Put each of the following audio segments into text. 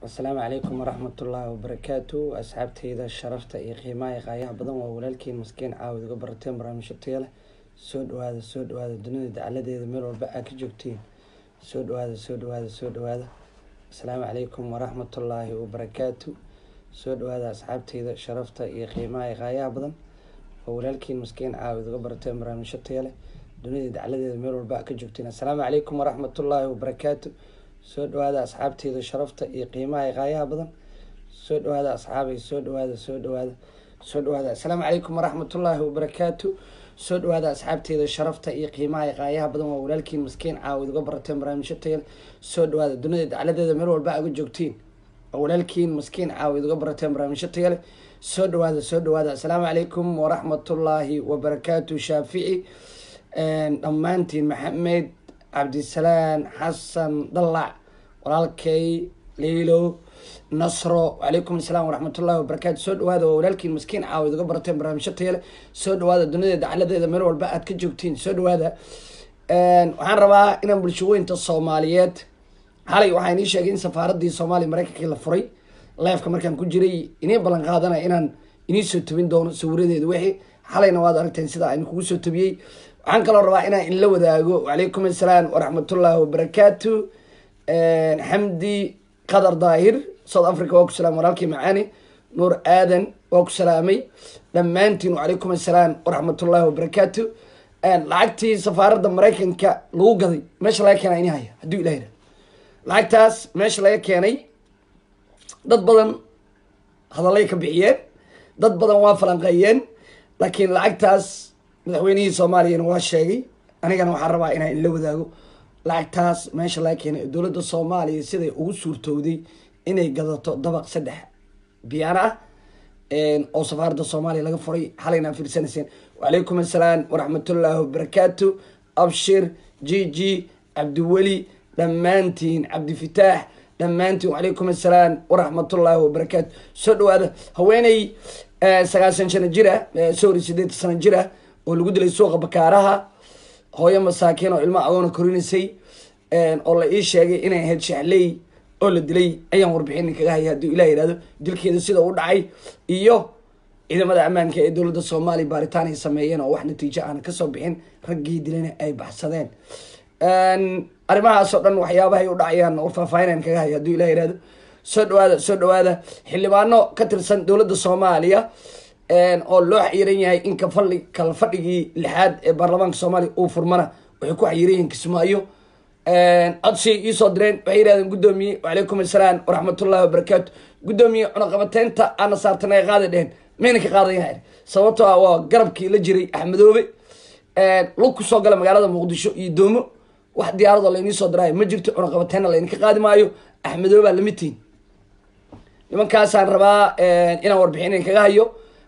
asalaamu calaykum waraxmatullaahi wabarakaatu asxaabteyda sharafta iyo qiimaha iyo qaayaha badan waa walaalkiin maskiin caawid uga barateen barnaamijyo taya leh soo dhawaada soo dhawaada dunida dacaladeeda meel walba aa ka joogtiin soo dhawaada soo dhawaada soo dhawaada asalaamu calaykum waraxmatullaahi wabarakaatu soo dhawaada asxaabteyda sharafta iyo qiimaha iyo qaayaha badan waa walaalkiin maskiin caawid uga barateen barnaamijyo taya leh dunida dacaladeeda meel walba aa ka joogtiin assalaamu calaykum waraxmatullaahi wabarakaatu soo dhawaada asxaabteyda sharafta iyo qiimaha iyo qaayaha badan soo dhawaada asxaabay soo dhawaada soo dhawaada soo dhawaada assalaamu calaykum waraxmatullaahi wabarakaatu soo dhawaada asxaabteyda sharafta iyo qiimaha iyo qaayaha badan waa walaalkiin maskiin caawid uga barateen barnaamijyo tayal soo dhawaada dunida dacladeeda meel walba aga joogtiin waa walaalkiin maskiin caawid uga barateen barnaamijyo tayale soo dhawaada soo dhawaada assalaamu calaykum waraxmatullaahi wabarakaatu shaafici dhammaantiin maxamed cabdisalaan xasan dalac walaalkay liilo nasro wacalaykum asalaam waraxmatullahi wabarakaatu soo dhawaada waa walaalkiin maskiin caawid uga barateen barnaamijyo tayale soo dhawaada dunida dacaladeeda meel walba aad ka joogtiin soo dhawaada waxaan rabaa inaan bulshaweynta soomaaliyeed xalay waxaa inii sheegay in safaaradii soomaaliya mareykankii la furay leefka markaan ku jiray inii ballan qaadanaya inaan inii soo tabin doono sawiradeeda wixii xalayna waad aragteen sida aan kugu soo tabiyey waxaan kaloo rabaa inaan inla wadaago wacalaykum assalaam waraxmatullaahi wabarakaatu xamdi qadar daahir south africa waa ku salaam walaalkii macaani nuur aadan waa ku salaamay dhammaantiin wacalaykum assalaam waraxmatullaahi wabarakaatu lacagtii safaaradda maraykanka lagu gaday meesha laga keenay ini haya hadduu ilah yidhah lacagtaas meesha laga keenay dad badan hadallay ka bixiyeen dad badan waa falanqeeyeen laakiin lacagtaas madaxweynihii soomaaliyana waa sheegay anigana waxaan rabaa inaan inla wadaago lacagtaas meesha laga keenay dowladda soomaaliya siday ugu suurtowday inay gadato dabaq saddex biyaano ah oo safaaradda soomaaliya laga furay xalayna fiirsanayseen wacalaykum assalaam waraxmatullaahi wabarakaatu abshir jiji cabdiweli dhammaantiin cabdifitaax dhammaantiin wacalaykum assalaam waraxmatullaahi wabarakaatu soo dhawaada haweeney sagaashan sano jir ah sorry sideetan sano jir ah oo lagu dilay suuqa bakaaraha hooyo masaakiin oo ilmo agoona korinaysay oo la ii sheegay inay ahayd shaxley oo la dilay ayaan warbixin kaga haya hadduu ilah yihahdo dilkeeda sida u dhacay iyo ciidamada ammaanka ee dowladda soomaaliya baaritaan ay sameeyeen oo wax natiijo aana kasoo bixin raggii dilana ay baxsadeen arrimahaas oo dhan waxyaabahay u dhacayaan oo faahfaahinaan kaga haya hadduu ilah yihahdo soo dhawaada soo dhawaada xildhibaano ka tirsan dowladda soomaaliya oo loo xayiran yahay in kafali kala fadhigii lixaad ee baarlamaanka soomaaliya uu furmana waxay ku xayiran yihiin kismaayo codsi iisoo direen waxay yidhahdeen guddoomiye wacalaykum assalaam waraxmatullahi wabarakaatu guddoomiye cunaqabateynta aana saartan ay qaada dheheen mayna ka qaadayan sababtoo ah waa garabkii la jiray axmedoobe lug ku soo gala magaalada muqdisho iyo doomo wax diyaaradoo laynii soo diraayo ma jirto cunaqabateenna laydinka qaadi maayo axmedoobaa lamitiin nimankaasaan rabaa inaan warbixin kaga hayo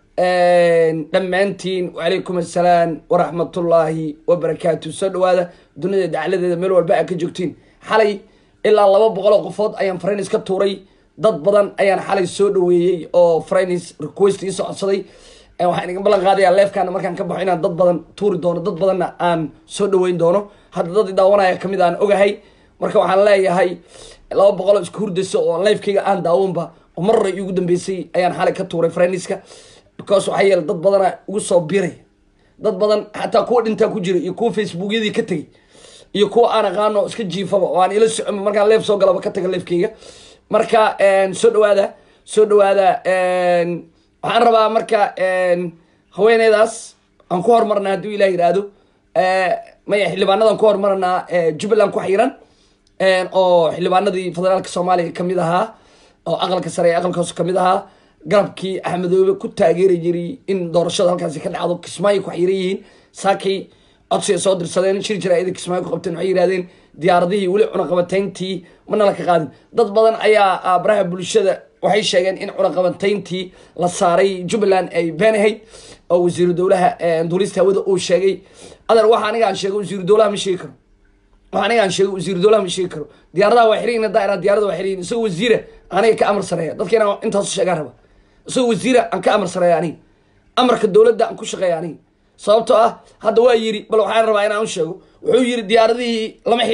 dhammaantiin wacalaykum assalaam waraxmatullaahi wabarakaatu soo dhawaada dunida dacladeeda meel walba aa ka joogtiin xalay ilaa laba boqol oo qofood ayaan frainis ka tuuray dad badan ayaan xalay soo dhaweeyey oo frainis request ii socodsaday waxaan iga ballan qaadayaa leefkaana markaan ka baxo inaan dad badan tuuri doono dad badanna aan soo dhaweyn doono hadda dad i daawanaya kamid aan ogahay marka waxaan leeyahay laba boqol oo isku hurdayso oo leefkayga aan daawanba oo mar hore iigu dambeysay ayaan xalay ka tuuray frainiska because waxaa yeele dad badana ugu soo biray dad badan xataa kuwa dhintaa ku jira iyo kuwa facebookyadii ka tegay iyo kuwa aan aqaano iska jiifaba oo aan ila socon markaan leef soo galaba ka taga leefkeyga marka soo dhawaada soo dhawaada waxaan rabaa marka haweeneydaas aan ku hormarnaa hadduu ilah yidhaahdo maya xildhibaanadan ku hormarnaa jubbaland ku xiran oo xildhibaanadii federaalka soomaaliya kamid ahaa oo aqalka sare ee aqalka hoose kamid ahaa garabkii axmedoobe ku taageeri jiray in doorashada halkaasi ka dhacdo kismaayo ku xiran yihiin saakay codsiga soo dirsadeen shir jaraa'ida kismaayo ku qabteen waxay yidhahdeen diyaaradihii weli cunaqabateyntii mana la ka qaadin dad badan ayaa baraha bulshada waxay sheegeen in cunaqabateyntii la saaray jubbaland ay been ahayd oo wasiiru dowlaha duulista hawada uu sheegay adeer waxa aniga aan sheego wasiiru dowlaha ma sheegi karo waxa aniga aan sheego wasiiru dowlaha ma sheegi karo diyaaradaha waa xiran daa'ira diyaarada waa xiran isagoo wasiira aniga ka amar sareeya dadka inaan intaas sheegaan raba isagoo wasiira aan ka amar sareeya aniga amarka dowladda aan ku shaqeeya aniga sababtoo ah hadda waa yiri bal waxaan rabaa inaan u sheego wuxuu yiri diyaaradihii lama xirin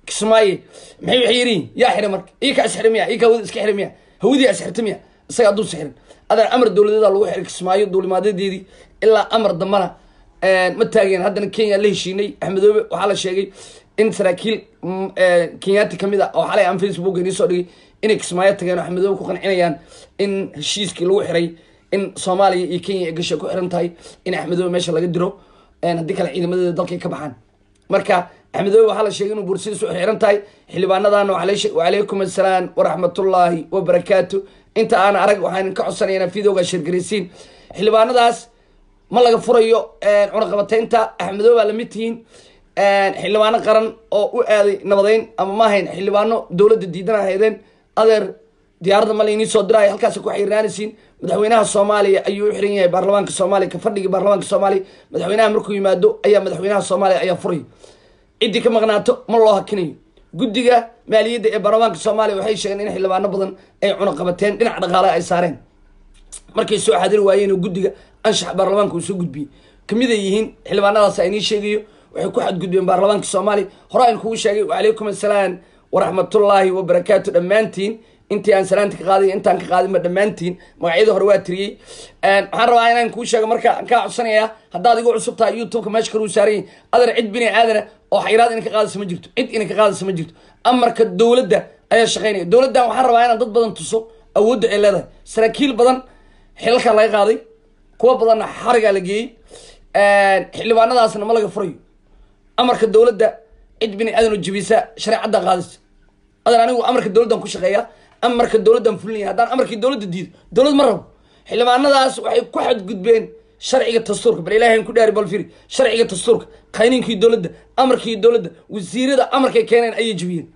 kismaaye maxay waxay yidhiin yaa xiray marka ii ka asxira miya ii ka hawada iska xira miya hawadii asxirta miya isaga hadduu sixirin adeer amar dowladeeda lagu xiray kismaayo duulimaadadeedii ilaa amar dambana ma taageen haddana kenya la heshiinay axmedoobe waxaa la sheegay in saraakiil kenyaati kamid a oo xalay aan facebook inii soo dhigay inay kismaayo tageen oo axmedoobe ku qancinayaan in heshiiskii lagu xiray in soomaaliya iyo kenya ay gashay ku xiran tahay in axmedoobe meesha laga diro haddii kale ciidamadeeda dalkay ka baxaan marka axmedoobe waxaa la sheegay inuu bursadiis u xiran tahay xildhibaanadana wacalaykum assalaam waraxmatullaahi wabarakaatu inta aan arag waxaan ka codsanaya videoga sheergaraysiin xildhibaanadaas ma laga furayo cunaqabateynta axmedoobe baa lamid tihiin xildhibaano qaran oo u aaday nabadeyn ama ma ahayn xildhibaano dowladda diidan ahaydeen adeer diyaaradda ma laynii soo diraayo halkaas ku xiriiraanaysiin madaxweynaha soomaaliya ayuu u xiran yahay baarlamaanka soomaaliya ka fadhigii baarlamaanka soomaaliya madaxweynaha markuu yimaado ayaa madaxweynaha soomaaliya ayaa furaya ciddii ka maqnaato ma loo hakinayo guddiga maaliyadda ee baarlamaanka soomaaliya waxay sheegeen in xildhibaano badan ay cunaqabateen dhinac dhaqaale ay saareen markay soo xadiri waayeen oo guddiga anshax baarlamaanka uu soo gudbiyey kamid ay yihiin xildhibaanadaas inii sheegayo waxay ku xadgudbeen baarlamaanka soomaaliya hore aan kugu sheegay wacalaykum assalaam waraxmatullaahi wabarakaatu dhammaantiin intii aan salaanta ka qaaday intaan ka qaadinba dhammaantiin magacyadii hore waa tiriyey waxaan rabaa inaan kuu sheego marka aan kaa codsanayaa haddaad igu cusub tahay youtubeka meesha kale uu saaran yahay adeer cid bini aadana oo xayiraad ina ka qaadaysa ma jirto cid ina ka qaadaysa ma jirto amarka dowladda ayaa shaqaynaya dowladdan waxaan rabaa inaan dad badan tuso awoodda ay leedahay saraakiil badan xilalkaa laga qaaday kuwa badanna xarigaa la geeyey xildhibaanadaasna ma laga furayo amarka dowladda cid bini aadan oo jibisa shareecadda qaadaysa adeer anigu amarka dowladdan ku shaqeeya amarka dowladdan fulinaya haddaan amarkii dowladda diido dowlad ma rabo xildhibaanadaas waxay ku xadgudbeen sharciga dastuurka bal ilahay ku dhaari balfiri sharciga dastuurka qayninkii dowladda amarkii dowladda wasiirada amarkay keeneen ayay jebiyeen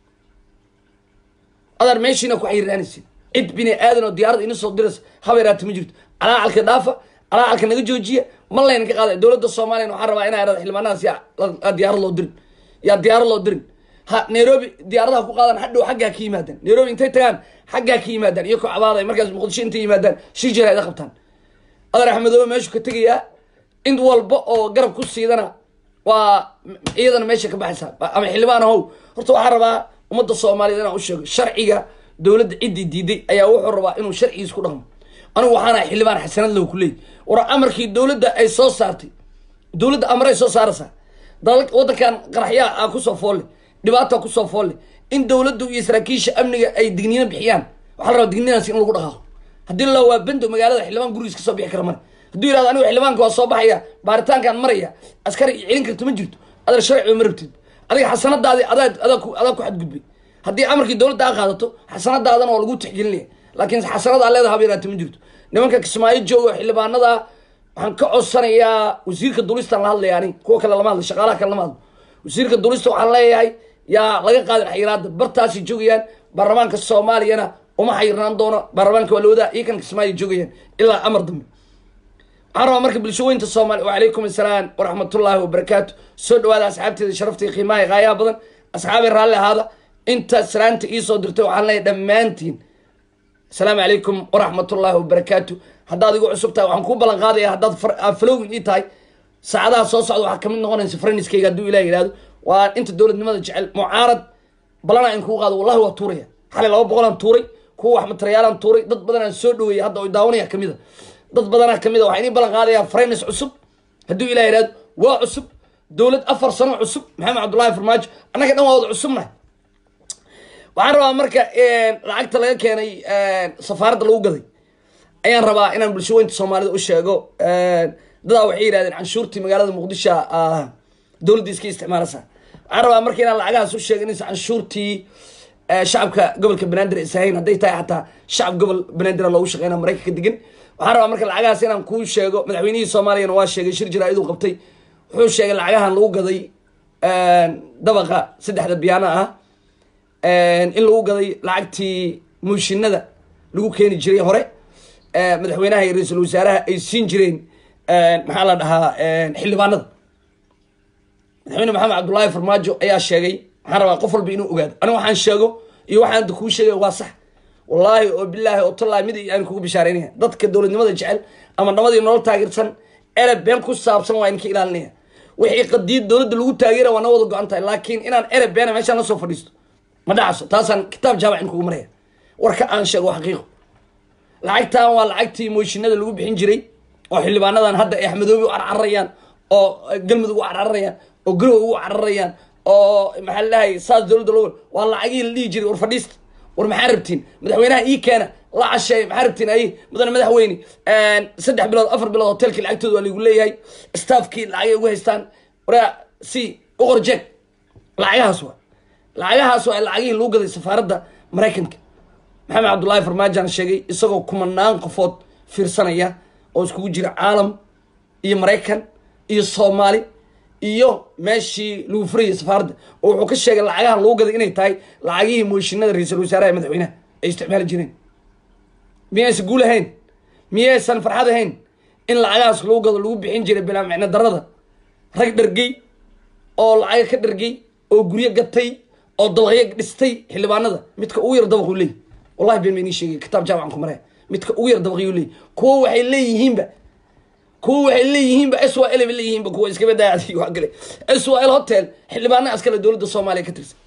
adeer meeshiina ku xayiraanaysin cid bini aadan oo diyaarada ina soo diraysa habeeraata ma jirto calaacalka dhaafa calaacalka naga joojiya ma layna ka qaada dowladda soomaliyan waxaan rabaa inaa irada xildhibaanadaas yaa diyaarad loo dirin yaa diyaarad loo dirin ha nairobi diyaaradaha ku qaadan hadhow xaggaa ka yimaadaan nairobi intay tagaan xaggaa ka yimaadaan iyo kocabaaday markaas muqdisho intay yimaadaan shir jira ida qabtaan adeer axmedoobe meeshu ka tegayaa in walba oo garab ku siidana waa iyadana meesha ka baxaysa ama xildhibaan ahow horta waxaan rabaa ummadda soomaaliyeed inaan u sheego sharciga dowladda ciddii diiday ayaa wuxuu rabaa inuu sharcigiis ku dhaqmo anigu waxaan ahay xildhibaan xasanad low ku leey war amarkii dowladda ay soo saartay dowladda amaray soo saaraysaa waddankan qaraxyaa a kusoo foolle dhibaata kusoo foolle in dowladdu iyo saraakiisha amniga ay digniino bixiyaan waxaa la rabaa digniinaas in lagu dhaqaaqo haddii la waa bendo magaalada xildhibaan gurigiis kasoo bixi kara mare hadduu yihahdo anigu xildhibaanka waa soo baxaya baaritaankaan maraya askari celin karta ma jirto adeer sharciba ma rabtid adiga xasanadaadi adaa adaa ku adaa ku xadgudbay haddii amarkii dowladda a qaadato xasanadaadana waa lagu tixgelinaya laakiin xasanada leeda haba yaraata ma jirto nimanka kismaayo jooga xildhibaanada waxaan ka codsanayaa wasiirka dulistaan la hadlaya ani kuwa kale lama hadlo shaqaalaha kale lama hadlo wasiirka dulista waxaan leeyahay yaa laga qaadin xayiraada bartaasay joogayaan baarlamaanka soomaaliyana uma xayirnaan doono baarlamaanka waa lawada iyo kan kismaayo joogayaan ilaa amar dambe waxaan rabaa marka bulshooyinta soomaaliya wacalaykum assalaam waraxmatullaahi wabarakaatu soo dhawaada asxaabteeda sharafta iyo qiimaha qaayaha badan asxaabay raalli ahaada inta salaanta iisoo dirtay waxaan leeyahay dhammaantiin asalaamu calaykum waraxmatullaahi wabarakaatu haddaad igu cusub tahay waxaan kuu ballan qaadaya haddaad falowin ii tahay saacadaha soo socda waxaa kamid noqonaysa franiskayga hadduu ilah yihahdo waa inta dowladnimada jecel mucaarad balana in kuu qaado wallahi waa tuuraya xalay laba boqolaan tuuray kuwa wax materiaalaan tuuray dad badanaan soo dhaweeyay hadda oy daawanaya kamid a dad badanaa kamid a waxaa inii ballan qaadayaa frenis cusub hadduu ilah yihahdo waa cusub dowlad afar sano cusub maxamed cabdullaahi farmaajo annaga dhan waa wada cusubnahay waxaan rabaa marka lacagta laga keenay safaaradda lagu gaday ayaan rabaa inaan bulshooyinta soomaalida u sheego dadaa waxay yidhahdeen canshuurtii magaalada muqdisho dowladda iska isticmaalasa waxaan rabaa marka inaan lacagahaas u sheego inaysa canshuurtii shacabka gobolka banaadir isahayn hadday tahay xataa shacab gobol banaadir loogu shaqeyna maraykanka degan waxaan rabaa marka lacagahaas inaan kuu sheego madaxweynihii soomaaliyana waa sheegay shir jira iduu qabtay wuxuu sheegay lacagahan lagu gaday dabaqa saddexda biyaana ah in lagu gaday lacagtii muushinada lagu keeni jiray hore madaxweynaha iyo ra-iisul wasaaraha ay siin jireen maxaa la dhahaa xildhibaanada madaxweyne maxamed cabdullaahi farmaajo ayaa sheegay waxaan rabaa qof walba inuu ogaado aniga waxaan sheego iyo waxaan kuu sheegay waa sax wallaahi oo bilaahi oo tallaahi mid aan kugu bishaaraynaya dadka dowladnimada jecel ama namadii nolol taageersan ele been ku saabsan waa inka ilaalinaya wixii qadiyad dowladda lagu taageera waa na wada go-an tahay laakiin inaan ereb beena meeshaan la soo fadhiisto ma dhacso taasaan kitaab jaamac in kugu maraya warka aan sheego xaqiiqo lacagtan waa lacagtii mooshinada lagu bixin jiray oo xildhibaanadan hadda ay axmedoobi u carcararayaan oo galmudug u carcararayaan oo garow ugu carcararayaan oo maxaa la dhahay saas dowladda loo waa lacagihii la dhihi jiray war fadhiista war maxaa rabtiin madaxweynaha ii keena la casheey maxaa rabtiin ay mudane madaxweyne saddex bilood afar bilood hotelkii lacagtooda waa lagu leeyahay staffkii lacagay ugu haystaan waraa si u qorjeeg lacagahaas waa lacagahaas waa lacagihii lagu gaday safaaradda maraykanka maxamed cabdullaahi farmaajaan sheegay isagoo kumanaan qofood fiirsanaya oo iskugu jira caalam iyo maraykan iyo soomaali iyo meeshii lagu furayay safaaradda oo wuxuu ka sheegay lacagaha lagu gaday inay tahay lacagihii mooshinada ra-iisul wasaaraha madaxweynaha ay isticmaali jireen miyaysan guul ahayn miyaysan farxad ahayn in lacagahaas lagu gado lagu bixin jiray bilaa micno darada rag dhargey oo lacaga ka dhargey oo guryo gatay oo dabaqyo dhistay xildhibaanada midka ugu yar dabaquu leeyahy wallahi been ma inii sheegay kitaab jaamacan ku maraya midka ugu yar dabaqyuu leeyahy kuwo waxay leeyihiinba kuwa waxay leeyihiinba s y l bay leeyihiinba kuwa iskaba daacadi waa gale s y l hotel xildhibaana askale dowladda soomaaliya ka tirsan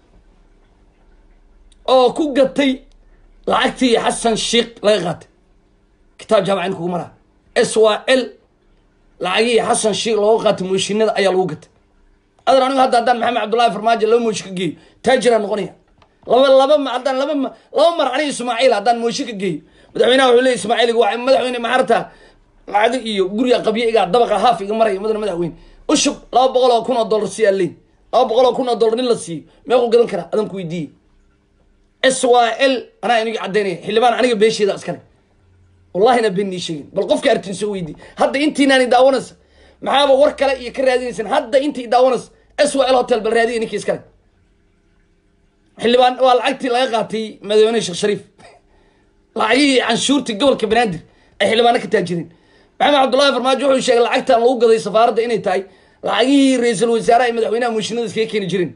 oo ku gatay lacagtii xasan sheikh laga qaatay kitaab jaamaca in kugu maraa s y l lacagihii xasan sheikh looga qaatay mooshinada ayaa lagu gatay adan anigu hadda haddaan maxamed cabdullahi farmaajo laba mooshi ka geeyo taajiraan noqonaya laba laba ma haddaan laba ma laba mar aniga ismaaciil haddaan mooshi ka geeyo madaxweynaha wuxuu leeyay ismaaciil waa madaxweyne maxarta lacago iyo guriga qabyo iga dabaqa haaf iga maraya mudane madaxweyne ushub laba boqol oo kun oo dollar siiyaa leey laba boqol oo kun oo dollar nin la siiyo meequu gadan karaa adan ku weydiiye s y l anaa iniga caddaynaya xildhibaan aniga beesheeda askale wallahina been nii sheegin bal qofka artin soo weydiiye hadda intiinaani daawanaysa maxaaba war kale iyo ka raadinaysaan hadda intii daawanaysa s y l hotel bal raadiya ninkii iskale xildhibaan waa lacagtii laga qaatay madaxweyne sheekh shariif lacagihii canshuurtii gobolka banaadir ay xildhibaano ka taajireen maxamed cabdullahi farmaajo wuxuu sheegay lacagtan lagu gaday safaaradda inay tahay lacagihii ra-iisul wasaaraha iyo madaxweynaha mooshinada iskaga keeni jireen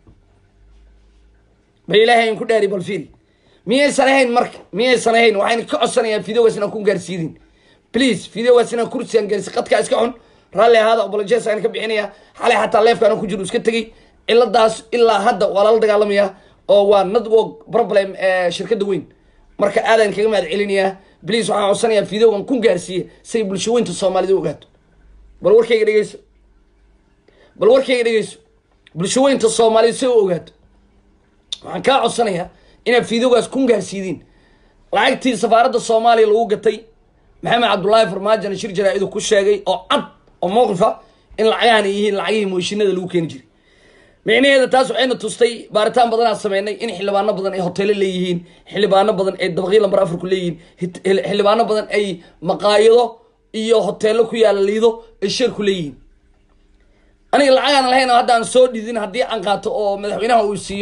bal ilaahay aan ku dhaari bal fiiri miyaysan ahayn marka miyaysan ahayn waxayna ka codsanayaa videogaas inaan ku gaarsiidin please videogaas inaan kursigaan gaarsi qadkaa iska xun raalli ahaada obolojes aan ka bixinayaa xalay xataa leefkaan ku jiro iska tegey ciladaas ilaa hadda waa lala dagaalamayaa oo waa network problem shirkadda weyn marka aadaan kaga mahad celinayaa bliis waxaan codsanayaa videogan ku gaarsiiya say bulsho weynta soomaalida u ogaato bal warkayga dhegeyso bal warkayga dhegeyso bulsho weynta soomaalida say u ogaato waxaan kaa codsanayaa inaad videogaas ku gaarsiidiin lacagtii safaaradda soomaaliya lagu gatay maxamed cabdullaahi farmaajona shir jaraa-idu ku sheegay oo cad oo mowqifa in lacagahan ay yihiin lacagihii mooshinada lagu keeni jiray micnaheeda taas waxayna tustay baaritaan badanaa sameynay in xildhibaano badan ay hoteelo leeyihiin xildhibaano badan ay dabaqyo lambar afarku leeyihiin xildhibaano badan ay maqaayado iyo hoteelo ku yaala liido ay sheerku leeyihiin aniga lacagaan lahayn hadda aan soo dhidin haddii aan qaato oo madaxweynaha uu siiyo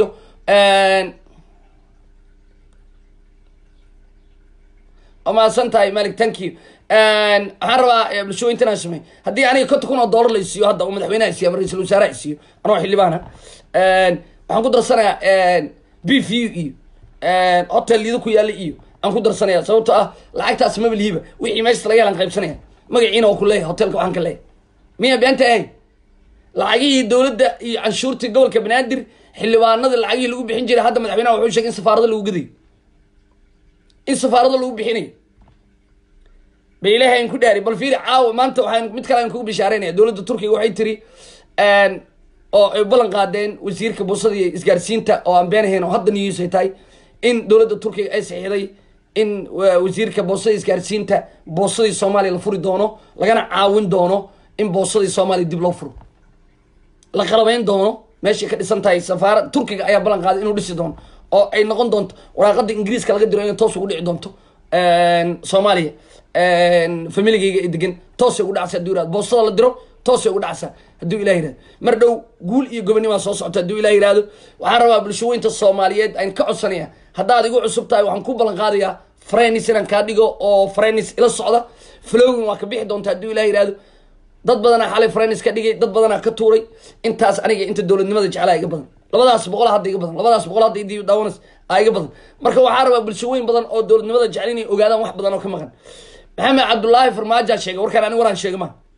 maasan tahay malik thank you waxaan rabaa bulshooyintan aan samey haddii aniga konta kun oo dollar la isiiyo hadda oo madaxweynaha isiiyo ama ra-isul wasaaraha isiiyo anoo xildhibaana waxaan ku darsanayaa b v iyo hotel liido ku yaalla iyo aan ku darsanaya sababto ah lacagtaas maba lihiba wixii meeshas laga helan qaybsanaya magaciina oo ku leeyahay hotelka waxaan ka leeyahay miya beenta ahayn lacagihii dowladda iyo canshuurtii gobolka banaadir xildhibaanada lacagihii lagu bixin jiray hadda madaxweynaha wuxuu sheegay in safaarada lagu gadayo in safaarada lagu bixinayo ba ilaahay aan ku dhaari bal fiiri caawa maanta waxaan mid kale aan kugu bishaareynaya dowladda turkiga waxay tiri oo ay ballan qaadeen wasiirka boosada iyo isgaarsiinta oo aan beenahayn oo hadda news ay tahay in dowladda turkiga ay saxiixday in wasiirka boosada isgaarsiinta boosadii soomaaliya la furi doono lagana caawin doono in boosadii soomaaliya dib loo furo la qalabeyn doono meeshay ka dhisan tahay safaara turkiga ayaa ballan qaaday inuu dhisi doono oo ay noqon doonto waraaqada ingiriiska laga diro inay toos ugu dhici doonto soomaaliya familigeyga ay degan toosay ugu dhacsa haduu yirahdo boostada la diro toosay ugu dhacsa hadduu ilah yirahdo mar dhow guul iyo gobonimaa soo socota hadduu ilah yirahdo waxaan rabaa bulshooyinta soomaaliyeed aan ka codsanaya haddaad igu cusub tahay waxaan ku ballan qaadayaa frenis inaan kaa dhigo oo frenis ila socda flowin waa ka bixi doonta hadduu ilah yirahdo dad badanaa xalay frenis ka dhigay dad badanaa ka tuuray intaas aniga inta dowladnimada jeclaa iga badan labadaas boqol hadda iga badan labadaas boqol hadda idii daawanas aa iga badan marka waxaa rabaa bulshooyin badan oo dowladnimada jecel inay ogaadaan wax badan oo ka maqan maxamed cabdullaahi farmaajaa sheegay warkaan ani waraan sheega ma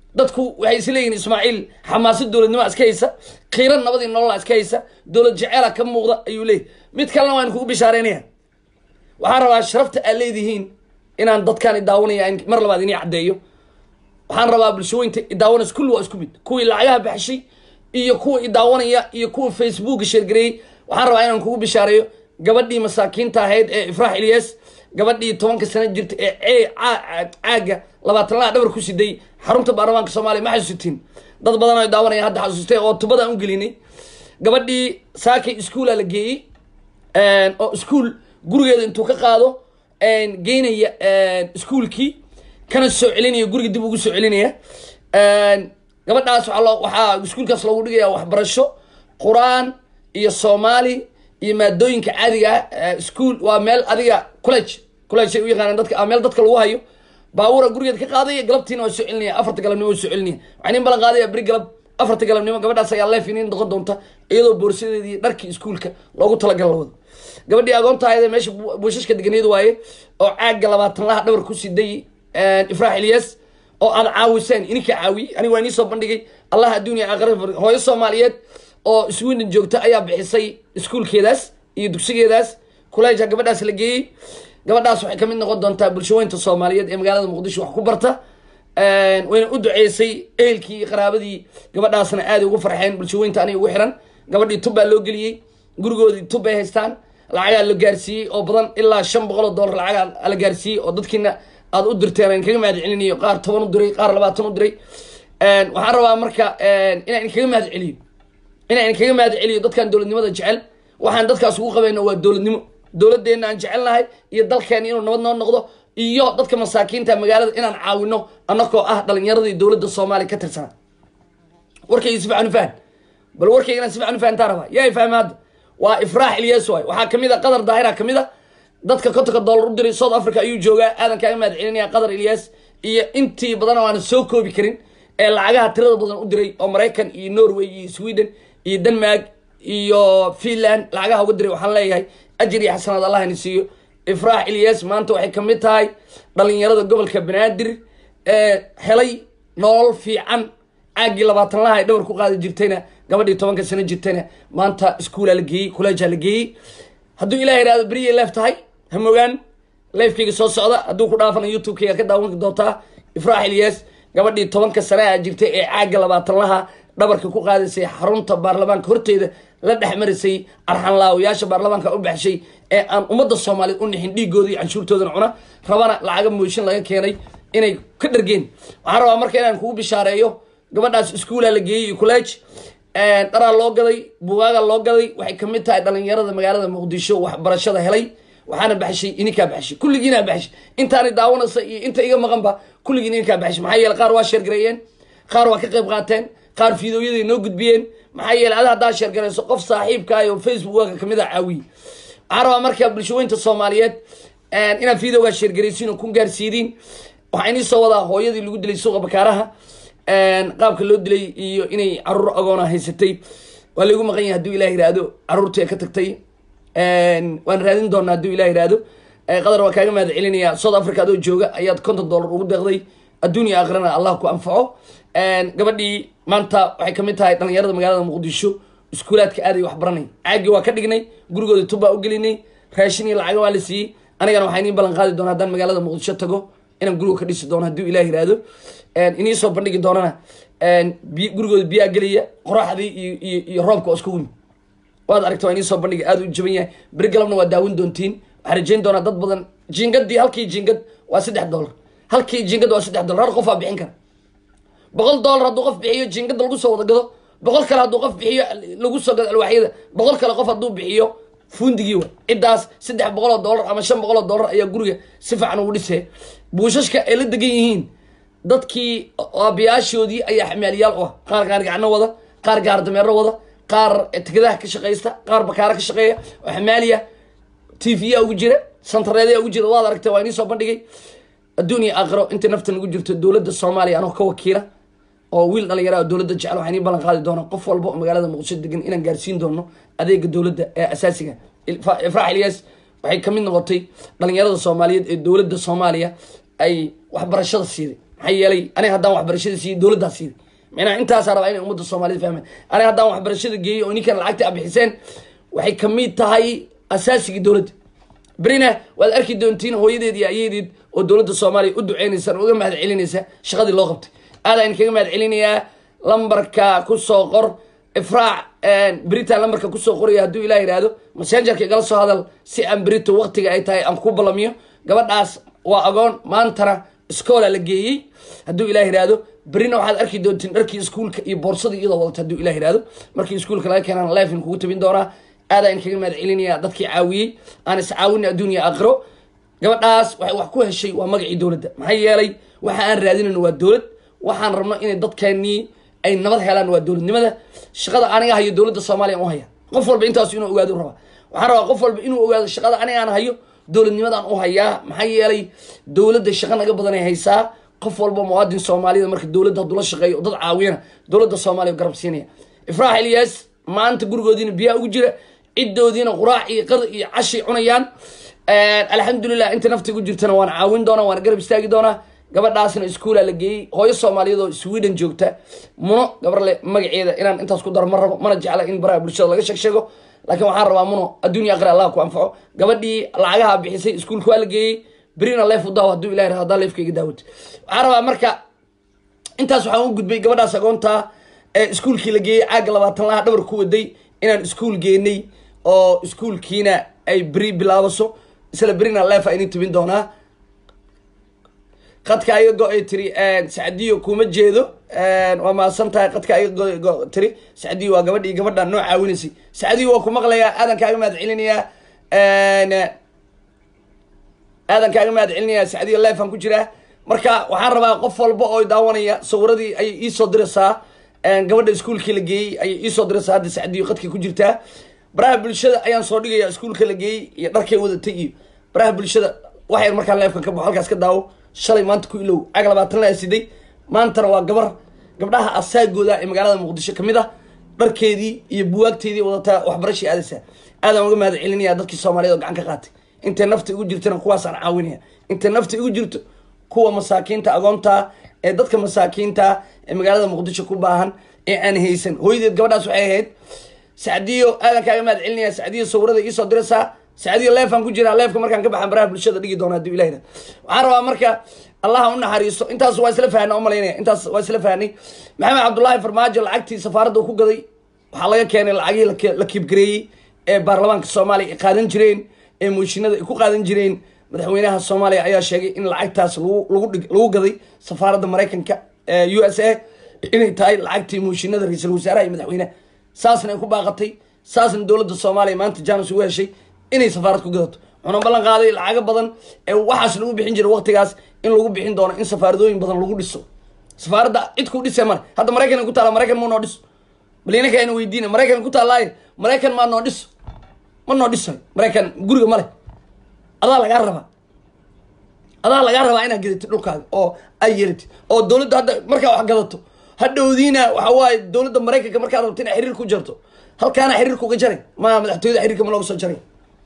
dadku waxay is leeyihin ismaaciil xamaasad dowladnimo iska haysa kiiran nabadii nolola iska haysa dowlad jeceela ka muuqda ayuu leeyahy mid kalena waan kugu bishaareynaya waxaan rabaa sharafta aad leedihiin inaan dadkaan idaawanaya mar labaad inii caddeeyo waxaan rabaa bulshooyinta idaawanaysa kulli waa isku mid kuwii lacagaha baxshay iyo kuwa idaawanaya iyo kuwa facebooka sheergareeyey waxaan rabaa inaan kugu bishaareeyo gabadhii masaakiinta ahayd ee ifraax ilyas gabadhii tobanka sano jirta ee caaga labaatan laha dhabar ku siday xarunta baarlamaanka soomaaliya ma xasuusitiin dad badan oo daawanaya hadda xasuustay oo tubadaan u gelinay gabadhii saakay iskuula la geeyey oo iskuul gurigeeda intuu ka qaado geynaya iskuulkii kana soo celinaya guriga dib ugu soo celinaya gabadhaas waaa loo waxaa iskuulkaas loogu dhigaya waxbarasho qur-aan iyo soomaali iyo maadooyinka caadiga ah ischool waa meel adiga college college ay u yaqaanaan dadka meel dadka lagu hayo baabuura gurigeed ka qaadaya galabtiina waa soo celinaya afarta galabnimo waa soo celinaya waxaa nin balan qaadaya beri galab afarta galabnimo gabadhaas ayaa leef inin noqon doonta iyadoo boorsadeedii dharkii iskuulka loogu talagal la wado gabadhii agoonta ahayd meesha buushashka deganeed waaye oo caagga labaatan laha dhabar ku siday ifraax ilyas oo aad caawiseen ininka caawiye aniga waa inii soo bandhigay allah adduuniya aakhira hooyo soomaaliyeed oo sweden joogta ayaa bixisay iskuulkeedaas iyo dugsigeedaas kuleja gabadhaas la geeyey gabadhaas waxay kamid noqon doontaa bulshaweynta soomaaliyeed ee magaalada muqdisho wax ku barta wayna u duceysay ehelkii iyo qaraabadii gabadhaasna aaday ugu farxeen bulshaweynta aniga ugu xiran gabadhii tub baa loo geliyey gurigoodii tub bay haystaan lacagaa la gaarsiiyey oo badan ilaa shan boqol oo dollar lacagaa la gaarsiiyey oo dadkiina aad u dirteen aan kaga mahad celinayo qaar toban u diray qaar labaatan u diray waxaan rabaa marka inaan idinkaga mahad celiyo inaan idinkaga mahad celiyo dadkan dowladnimada jecel waxaan dadkaas ugu qabayna waa dowladnimo dowladeenna aan jecelnahay iyo dalkeena inuu nabad noo noqdo iyo dadka masaakiinta magaalada inaan caawino anakoo ah dhalinyaradii dowladda soomaaliya ka tirsana warkayga si fiican u fahan bal warkaygana si fiican u fahantaa rabaa yaa fahma hadda waa ifraax ilyas waay waxaa kamid a qadar daahira kamid a dadka kontonka dollar u diray south africa ayuu joogaa aadan kaaga mahad celinaya qadar ilyas iyo intii badan oo aan soo koobi karin ee lacagaha tirada badan u diray oo maraykan iyo norway iyo sweden iyo denmark iyo finland lacagaha uga diray waxaan leeyahay ajir iyo xasanaad allah ini siiyo ifraax ilyas maanta waxay kamid tahay dhalinyarada gobolka banaadir ee helay nolol fiican caagii labaatan laha ay dhabar ku qaadi jirtayna gabadhii tobanka sano jirtayna maanta iskuolaa la geeyey kolleejaa la geeyey hadduu ilaah ihahdo beriyay leef tahay hamogaan leefkayga soo socda hadduu ku dhaafana youtube-kayga ka daawan doontaa ifraax ilyas gabadhii tobanka sane a jirtay ee caagga labaatan laha dhabarka ku qaadaysay xarunta baarlamaanka horteeda la dhex marisay arxanlaawayaasha baarlamaanka u baxshay ee aan ummadda soomaaliyeed u nixin dhiigooda iyo canshuurtoodana cuna rabana lacaga mooshin laga keenay inay ka dhargeen waxaan rabaa marka inaan kugu bishaareeyo gabadhaas iskuolaa la geeyey iyo college dharaa loo gaday bugaaga loo gaday waxay kamid tahay dhalinyarada magaalada muqdisho waxbarashada helay waxaana baxshay ininkaa baxshay kulligiinaa baxshay intaani daawanaysa iyo inta iga maqanba kulligiin ininkaa baxshay maxaa yeele qaar waa sheergareeyeen qaar waa ka qayb qaateen qaar fiidooyaday noo gudbiyeen maxaa yeele ada haddaa sheergarayso qof saaxiibkaa oo facebookaga kamid a caawiye waxaan rabaa marka bulshaweynta soomaaliyeed inaad fiidoogaa sheergaraysiin oo ku gaarsiidiin waxaa inii soo wadaa hooyadii lagu dilay suuqa bakaaraha qaabka loo dilay iyo inay caruur agoona haysatay waa laygu maqan yahay haduu ilah yihahdo caruurtii ka tagtay waan raadin doonaa haduu ilah yihahdo qadar waa kaaga mahad celinaya south africa adoo jooga ayaad konton dollar ugu deeqday adduun iyo aakhirana allah ku anfaco gabadhii maanta waxay kamid tahay dhalinyarada magaalada muqdisho iskuulaadka aaday wax baranay caagii waa ka dhignay gurigooda tubbaa u gelinay raashin iyo lacaga waa la siiyey anigana waxaa inii ballan qaadi doona haddaan magaalada muqdisho tago inaan guriga ka dhisi doono hadduu ilah yihahdo inii soo bandhigi doonana biy gurigooda biyaa gelaya qoraxdii iyo iyo iyo roobka oo isku wimi waad aragta waa inii soo bandhiga aada u jaban yahay beri galabna waa daawin doontiin waxaa rajayn doonaa dad badan jingadii halkii jingad waa saddex dollar halkii jingad waa saddex dollar hal qofaa bixin kara boqol dollar hadduu qof bixiyo jingada lagu soo wada gado boqol kale hadduu qof bixiyo lagu soo gado alwaaxyada boqol kale qof hadduu bixiyo fundigii wa ciddaas saddex boqol oo dollar ama shan boqol oo dollar ayaa guriga si fiican ugu dhisee buushashka ay la degan yihiin dadkii aabiyaashoodii ayaa xamaaliyaal u ah qaar gaarigacno wada qaar gaar dameero wada qaar tikadaha ka shaqaysta qaar bakaara ka shaqeeya oo xamaaliya t v a ugu jira santareedya ugu jira waad aragtay waa inii soo bandhigay adduun iyo aakhiro inta nafta nagu jirto dowladda soomaaliya anoo ka wakiila oo wiil dhalinyara dowladda jecel waxaan ii ballan qaadi doona qof walba oo magaalada muqdisho degan inaan gaarsiin doono adeega dowladda ee asaasiga ifraax ilyas waxay kamid noqotay dhalinyarada soomaaliyeed ee dowladda soomaaliya ay waxbarashada siiday maxaa yeelay aniga haddaan waxbarashada siiyey dowladdaa siiday micnaha intaasaa rabaa inay ummadda soomaalida fahmeen aniga haddaan waxbarashada geeyey oo ninkan lacagta a bixiseen waxay kamid tahay asaasigii dowladda berina waad arki doontiin hooyadeed iyo ayadeed oo dowladda soomaaliya u duceynaysa uga mahad celinaysa shaqadii loo qabtay aada in kaga mahad celinayaa lambarka kusoo qor ifraac beritaan lambarka kusoo qoraya hadduu ilah yihahdo messengerka igala soo hadal si aan berito waqtiga ay tahay aan ku ballamiyo gabadhaas waa agoon maantana iskoola la geeyey hadduu ilah yihahdo berina waxaad arki doontiin dharkii iskuulka iyo boorsadii iyadoo wadata hadduu ilah yihahdo markii iskuulka laga keenaan lifin kugu tabin doonaa aadaa in kaga mahad celinaya dadkii caawiyey aan is caawina adduunya aakhiro gabadhaas waxay wax ku heshay waa magacii dowladda maxaa yeelay waxa aan raadinayno waa dowlad waxaan rabno inay dadkeenii ay nabad helaan waa dowladnimada shaqada aniga hayo dowladda soomaaliya u haya qof walba intaas inuu ogaado rabaa waxaan rabaa qof walba inuu ogaado shaqada aniga aan hayo dowladnimadaan u hayaa maxaa yeelay dowladda shaqa naga badanay haysaa qof walba muwaadin soomaaliyada marka dowladda hadduu la shaqeeyo dad caawiyana dowladda soomaaliya garab siinaya ifraax ilyaas maanta gurigoodiina biyaa ugu jira ciddoodiina quraac iyo qar iyo cashay cunayaan alxamdulilah inta nafta ugu jirtana waan caawin doonaa waana garab istaagi doonaa gabadhaasna iskuula la geeyey hooyo soomaaliyeed oo sweden joogta muno gabarle magaceeda inaan intaas ku daro ma rabo mana jecla in baraha bulshada laga sheeg sheego laakiin waxaan rabaa muno adduunya aqri allah ku anfaco gabadhii lacagaha bixisay iskuulka waa la geeyey berina leef u daawo hadduu ilahi hadaa leefka iga daawata waxaan rabaa marka intaas waxaan u gudbay gabadhaas agoontaa ee iskuulkii la geeyey caaga labaatan laha dhabar ku waday inaan iskuul geenay oo iskuulkiina ay beri bilaabaso isla berina leefa idin tibin doonaa qadka iga go-ay tiri sacdiyo kuma jeedo waa mahadsan tahay qadka iga go tiri sacdiyo waa gabadhii gabadha noo caawinaysay sacdiyo waa ku maqlayaa aadan kaaga mahad celinayaa aadan kaaga mahad celinayaa sacdiyo leefan ku jiraa marka waxaan rabaa qof walba oo daawanaya sawiradii ayay iisoo diraysaa gabadha iskuulkii la geeyey ayay iisoo diraysaa hadda sacdiyo qadkii ku jirtaa baraha bulshada ayaan soo dhigaya iskuulka la geeyey iyo dharkay wadatay iyo baraha bulshada wax yar markaan leefka ka baxo halkaas ka daawo shalay maanta ku ilow cag labaatan la siday maantana waa gabar gabdhaha asaagooda ee magaalada muqdisho kamid ah dharkeedii iyo buwaagteedii wadataa waxbarashii aadaysaa aadaan uga mahad celinaya dadkii soomaaliyeed oo gacan ka qaatay intay nafta igu jirtana kuwaasaan caawinaya intay nafta igu jirto kuwa masaakiinta agoonta ee dadka masaakiinta ee magaalada muqdisho ku baahan ee aan haysan hooyadeed gabadhaas waxay ahayd sacdiyo aadan kaaga mahad celinaya sacdiyo sawirada iisoo diraysaa sacdiyo leefaan ku jiraa leefka markaan ka baxan baraha bulshada dhigi doona haduu ilah waxaan rabaa marka allaha u naxariisto intaas waa isla fahna umalaynaya intaas waa isla fahnay maxamed cabdullaahi farmaajo lacagtii safaaradda uu ku gaday waxaa laga keenay lacagihii la kiibgareeyey ee baarlamaanka soomaaliya ay qaadan jireen ee mooshinada ay ku qaadan jireen madaxweynaha soomaaliya ayaa sheegay in lacagtaas lagu gaday safaaradda maraykanka u s a inay tahay lacagtii mooshinada ra-iisul wasaaraha iyo madaxweyneha saasna ay ku baaqatay saasna dowladda soomaaliya maanta james ugu heshay inay safaarad ku gadato wuxuuna ballan qaaday lacago badan ee waxaas lagu bixin jiray waqtigaas in lagu bixin doono in safaaradooyin badan lagu dhiso safaaradda cid ku dhisee male hadda maraykan ku taala maraykan ma noo dhiso bal inaka ayna weydiina maraykan ku taallaaye maraykan maa noo dhiso ma noo dhisayo maraykan guriga male adaa lagaa rabaa adaa lagaa rabaa inaad gadatid dhulkaaga oo ay yeelatid oo dowladda hadda markaa wax gadato hadhowdiina waxa waaye dowladda maraykanka markaad rabto inaa xiriir ku jarto halkaana xiriirka uga jaray ma madaxtooyada xiriirka ma looga soo jaray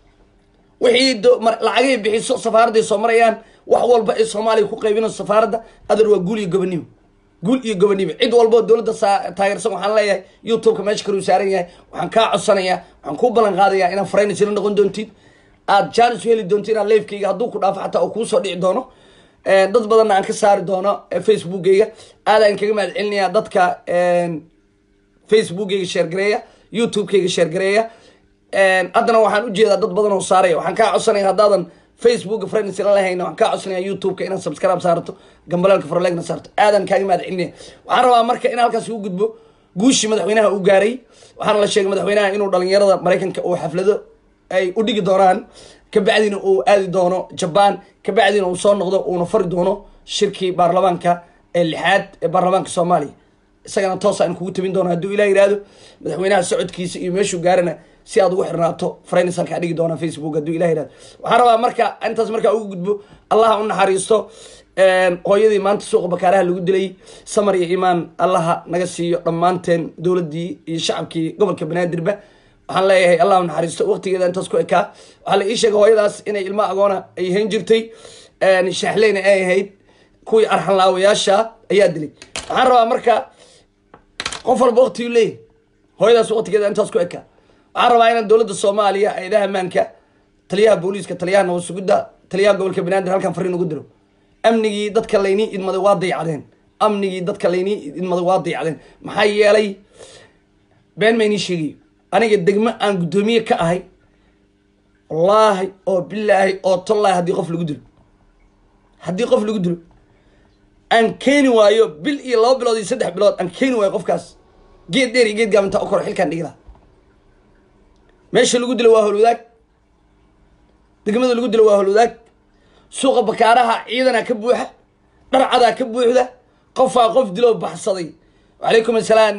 wixii lacagay bixiso safaaradday soo marayaan wax walba ee soomaaliya ku qaybinayso safaaradda adar waa guul iyo gobonimo guul iyo gobonimo cid walboo dowladda taageersan waxaan leeyahay youtubeka meesha kaluu saaran yahay waxaan kaa codsanayaa waxaan kuu ballan qaadayaa inaad faraynaysila noqon doontid aad jaanis u heli doonto inaad leefkayga hadduu ku dhaafo xataa oo kuusoo dhici doono dad badanna aan ka saari doono facebookgayga aadaan kaga mahad celinayaa dadka facebookgayga sheergareeya youtubekayga sheergareeya haddana waxaan ujeedaa dad badan oo saaraya waxaan kaa codsanaya haddaadan facebooka friends la lahayna waxaan kaa codsanaya youtubeka inaad subscribe saarto gambalaalka farleegna saarto aadan kaaga mahad celinaya waxaan rabaa marka in halkaas ugu gudbo guushii madaxweynaha uu gaaray waxaana la sheegay madaxweynaha inuu dhalinyarada maraykanka uu xaflado ay u dhigi doonaan kabacdina uu aadi doono jaban kabacdina uu soo noqdo uuna fari doono shirkii baarlamaanka ee lixaad ee baarlamaanka soomaaliya isagana toos aan kugu tabin doono hadduu ilah yihahdo madaxweynaha socodkiisa iyo meeshuu gaarana si aad ugu xirnaato faraynisalkaa dhigi doona facebook hadduu ilah yihahdo waxaan rabaa marka intaas markaa ugu gudbo allaha u naxariisto hooyadii maanta suuqa bakaaraha lagu dilay samar iyo imaan allaha naga siiyo dhammaanteen dowladdii iyo shacabkii gobolka banaadirba waxaan leeyahay allah u naxariisto waqtigeeda intaas ku ekaa waxaa la ii sheegay hooyadaas inay ilmo agoona ay hayn jirtay shaaxleyna ay ahayd kuwii arxanlaawayaasha ayaa dilay waxaan rabaa marka qof walba waktigu leeyahy hooyadaas waktigeeda intaas ku ekaa waxaan rabaa inaan dowladda soomaaliya hay-adaha ammaanka taliyaha booliiska taliyaha nabad sugidda taliyaha gobolka banaadir halkan fariin ugu diro amnigii dadka laynii idmaday waa dayacdeen amnigii dadka laynii idmaday waa dayacdeen maxaa yeelay been ma inii sheegayo aniga degmo aan guddoomiye ka ahay wallaahi oo bilaahi oo tollaahi haddii qof lagu dilo haddii qof lagu dilo aan keeni waayo bil iyo laba bilood iyo saddex bilood aan keeni waayo qofkaas geed dheer iyo geed gaabantaa u koro xilkaan dhigi laha meesha lagu dilo waa holwadaag degmada lagu dilo waa holwadaag suuqa bakaaraha ciidana ka buuxa dharcadaa ka buuxda qofaa qof diloo baxsaday wacalaykum assalaam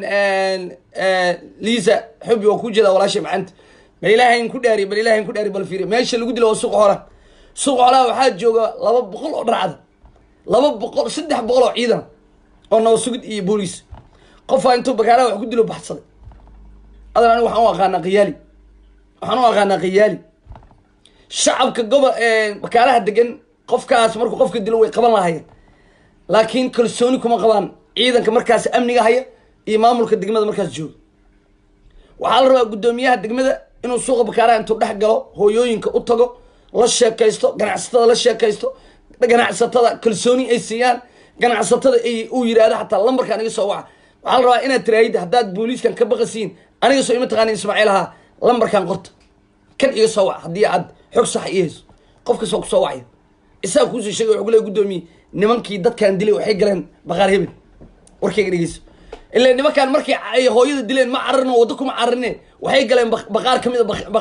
liisa xubi waa ku jeeda walaasha macanta bal ilaahayn ku dhaari bal ilaahayn ku dhaari bal fiiri meesha lagu dilo waa suuqa xoolaha suuqa xoolaha waxaa jooga laba boqol oo dharcada laba boqol saddex boqol oo ciidan oo nabad sugid iyo booliis qofaa intuu bakaaraha wax ku dilo baxsaday adan aniga waxaan u aqaanaa khiyaali waxaan u aqaanaa khiyaali shacabka gobo bakaaraha degan qofkaas markuu qofka dilo way qaban lahayeen laakiin kalsooni kuma qabaan ciidanka markaas amniga haya iyo maamulka degmada markaas jooga waxaa la rabaa guddoomiyaha degmada inuu suuqa bakaaraha intuu dhex galo hooyooyinka u tago la sheekaysto ganacsatada la sheekaysto ganacsatada kalsooni ay siiyaan ganacsatada ay uu yidhaahdo xataa lambarkaan iga soo waca waxaa la rabaa inaad tiraahid haddaad booliiskan ka baqasiin aniga soo ima taqaanin ismaaciil ahaa lambarkan qorta kan iga soo wac haddii aad xog sax ii hayso qof kastoo kusoo wacaya isaga kuusoo sheegay wuxuu leey guddoomiye nimankii dadkan dilay waxay galeen baqaar hebel warkayga dhegeyso ilaa nimankaan markay ay hooyada dileen ma cararino waddo kuma cararine waxay galeen baqaar kamid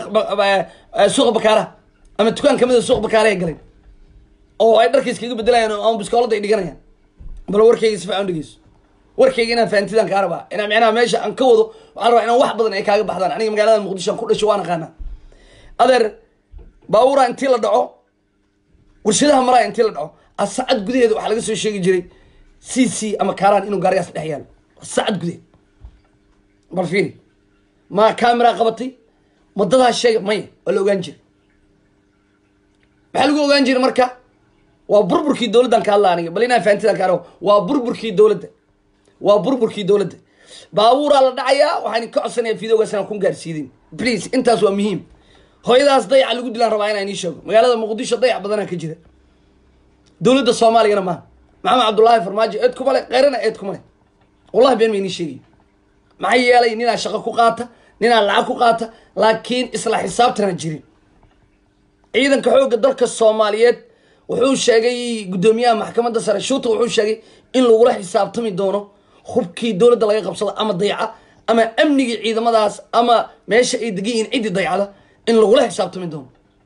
a suuqa bakaaraha ama dukaan kamid a suuqa bakaarahay galeen oo ay dharkiis kaga bedelayaan ama biskoolada ay dhiganayaan bal warkayga si fiican dhegeyso warkayga inaan fahantidan kaa rabaa inaa micnaha meesha aan ka wado waxaan rabaa inaan wax badan ay kaaga baxdaan aniga magaalada muqdisho aan ku dhasho waan aqaanaa adeer baabuura intii la dhaco warshadaha maraa intii la dhaco asacad gudaheeda waxaa laga soo sheegi jiray c c ama kaaraan inuu gaarigaas dhex yaalo sacad gudaheed bal fiiri ma camera qabatay madadaas sheega maya waa la ogaan jiray maxaa lagu ogaan jiray marka waa burburkii dowladdan ka hadla aniga bal inaan fahantidan ka arabo waa burburkii dowladda waa burburkii dowladda baabuuraa la dhacayaa waxaan ka codsanaya videogaas inaan kun gaarsiidin please intaas waa muhiim hooyadaas dayaca lagu dilaan rabaa inaan ii sheego magaalada muqdisho dayac badanaa ka jira dowladda soomaaliyana maaha maxamed cabdullaahi farmaajo eed kuma le keyrana eed kuma le wallahi been ma inii sheegay maxaa yeelay ninaa shaqo ku qaata ninaa lacag ku qaata laakiin isla xisaabtana jirin ciidanka xoogga dalka soomaaliyeed wuxuu sheegay guddoomiyaha maxkamadda sare shuuta wuxuu sheegay in lagula xisaabtami doono hubkii dowladda laga qabsado ama dayaca ama amnigii ciidamadaas ama meesha ay degan yihiin ciddii dayacda in lagula xisaabtami doono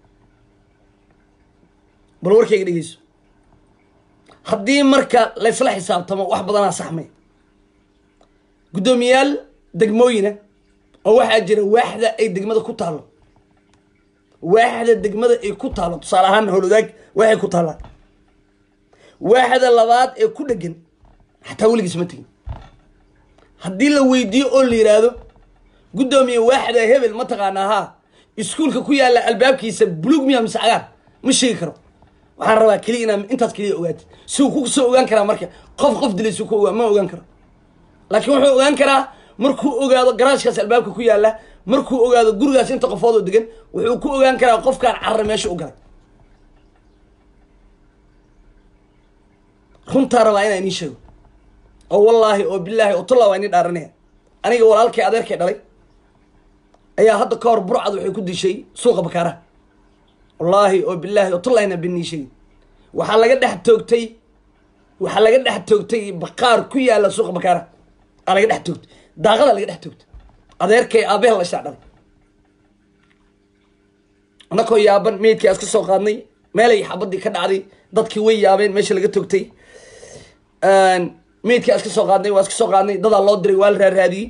bal warkayga dhegeyso haddii marka laysla xisaabtamo wax badanaa saxmay guddoomiyaal degmooyina oo waxaa jira waaxda ay degmada ku taallo waaxda degmada ay ku taallo tusaale ahaan howlwadaag waxay ku taallaa waaxda labaad ee ku dhegan xataa weligiis ma tegin haddii la weydiiyo oo la yidhaahdo guddoomiye waaxda hebel ma taqaanaa haa iskuulka ku yaalla albaabkiisa bulug miya mise cagaar ma sheegi karo waxaan rabaa keliya inaa intaas keliya ogaatid si uu ku soo ogaan karaa marka qof qof dilay si ku ogaa ma ogaan karo laakiin wuxuu ogaan karaa markuu ogaado garaashkaas albaabka ku yaalla markuu ogaado gurigaas inta qofood oo degan wuxuu ku ogaan karaa qofkaan carra meesha u galay runtaa rabaa inaa inii sheego oo wallaahi oo bilaahi oo tullaa waa inii dhaaranaya aniga walaalkay adeerkay dhalay ayaa hadda ka hor burcad waxay ku dishay suuqa bakaaraha wallaahi oo bilaahi oo tullahina bennii sheegi waxaa laga dhex toogtay waxaa laga dhex toogtay baqaar ku yaalla suuqa bakaaraha aa laga dhex toogtay daaqada laga dhex toogtay adeerkay aabahel la shaa dhalay annakoo yaaban meydkii aas ka soo qaadnay meelay xabadii ka dhacday dadkii way yaabeen meesha laga toogtay meydkii aas ka soo qaadnay waa iska soo qaadnay dadaa loo diray waa la raaraadiyey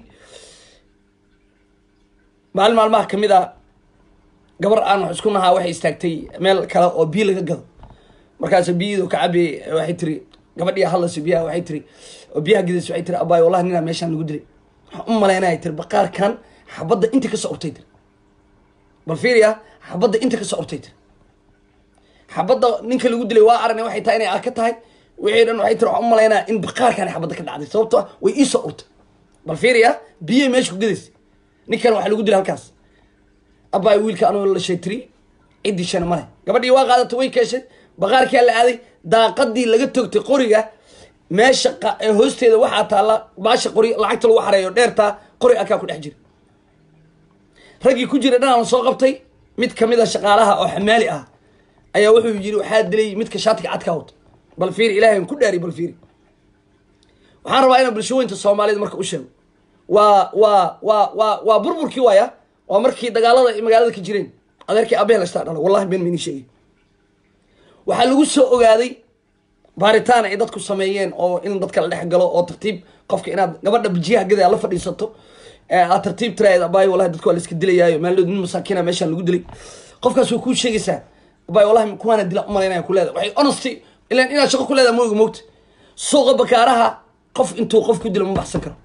maalin maalmaha kamid a gabar aan wax isku nahaa waxay istaagtay meel kale oo biyo laga gado markaas biyadu ka cabi waxay tiri gabadhii hadlayso biyaha waxay tiri oo biyaha gidayso waxay tiri abaay wallahi ninaa meeshaan lagu dilay waxaan u malaynaya tiri baqaarkan xabadda inta kasoo urtay tiri bal fiiriya xabadda inta kasoo urtay tiri xabadda ninka lagu dilay waa aragna waxay tahay inay arka tahay wixii dhan waxay tiri waxaan u malaynaa in baqaarkan xabadda ka dhacday sababto ah way iisoo urtay bal fiiriya biyo meesha ku gadaysa ninkan waxaa lagu dilay halkaas abbaay wiilka anuu la sheetiri ciddii shana male gabadhii waa qaadatay way keeshay baqaarkaa la aaday daaqadii laga togtay qoriga meesha qa- ee hoosteeda waxaa taalla baasha qori lacagta lagu xareeyo dheertaa qori akaa ku dhex jira raggii ku jira dhanaan soo qabtay mid kamid a shaqaalaha oo xamaali ah ayaa wuxuu yiri waxaa dilay midka shaatiga cadka wato bal fiiri ilaahay aan ku dhaari bal fiiri waxaan rabaa inaan bulshooyinka soomaalida marka u sheego waa waa waa waa waa burburkii waaya waa markii dagaalada ay magaalada ka jireen adeerkii abeel ashtaa dhala wallahi been mayni sheegay waxaa lagu soo ogaaday baaritaan ay dadku sameeyeen oo in dadka la dhex galo oo tartiib qofka inaad gabadha bijiyaha gada la fadhiisato ee aad tartiib tiraad abaay wallahi dadku waa la iska dilayaayo maaldood nin masaakiina meeshaan lagu dilay qofkaas way kuu sheegaysaa abaay wallahi kuwaana dila umalaynaya ku leedahay waxay honesty ilan inaad shaqo ku leedahay mooga moogta suuqa bakaaraha qof intuu qof ku dilo ma baxsan karo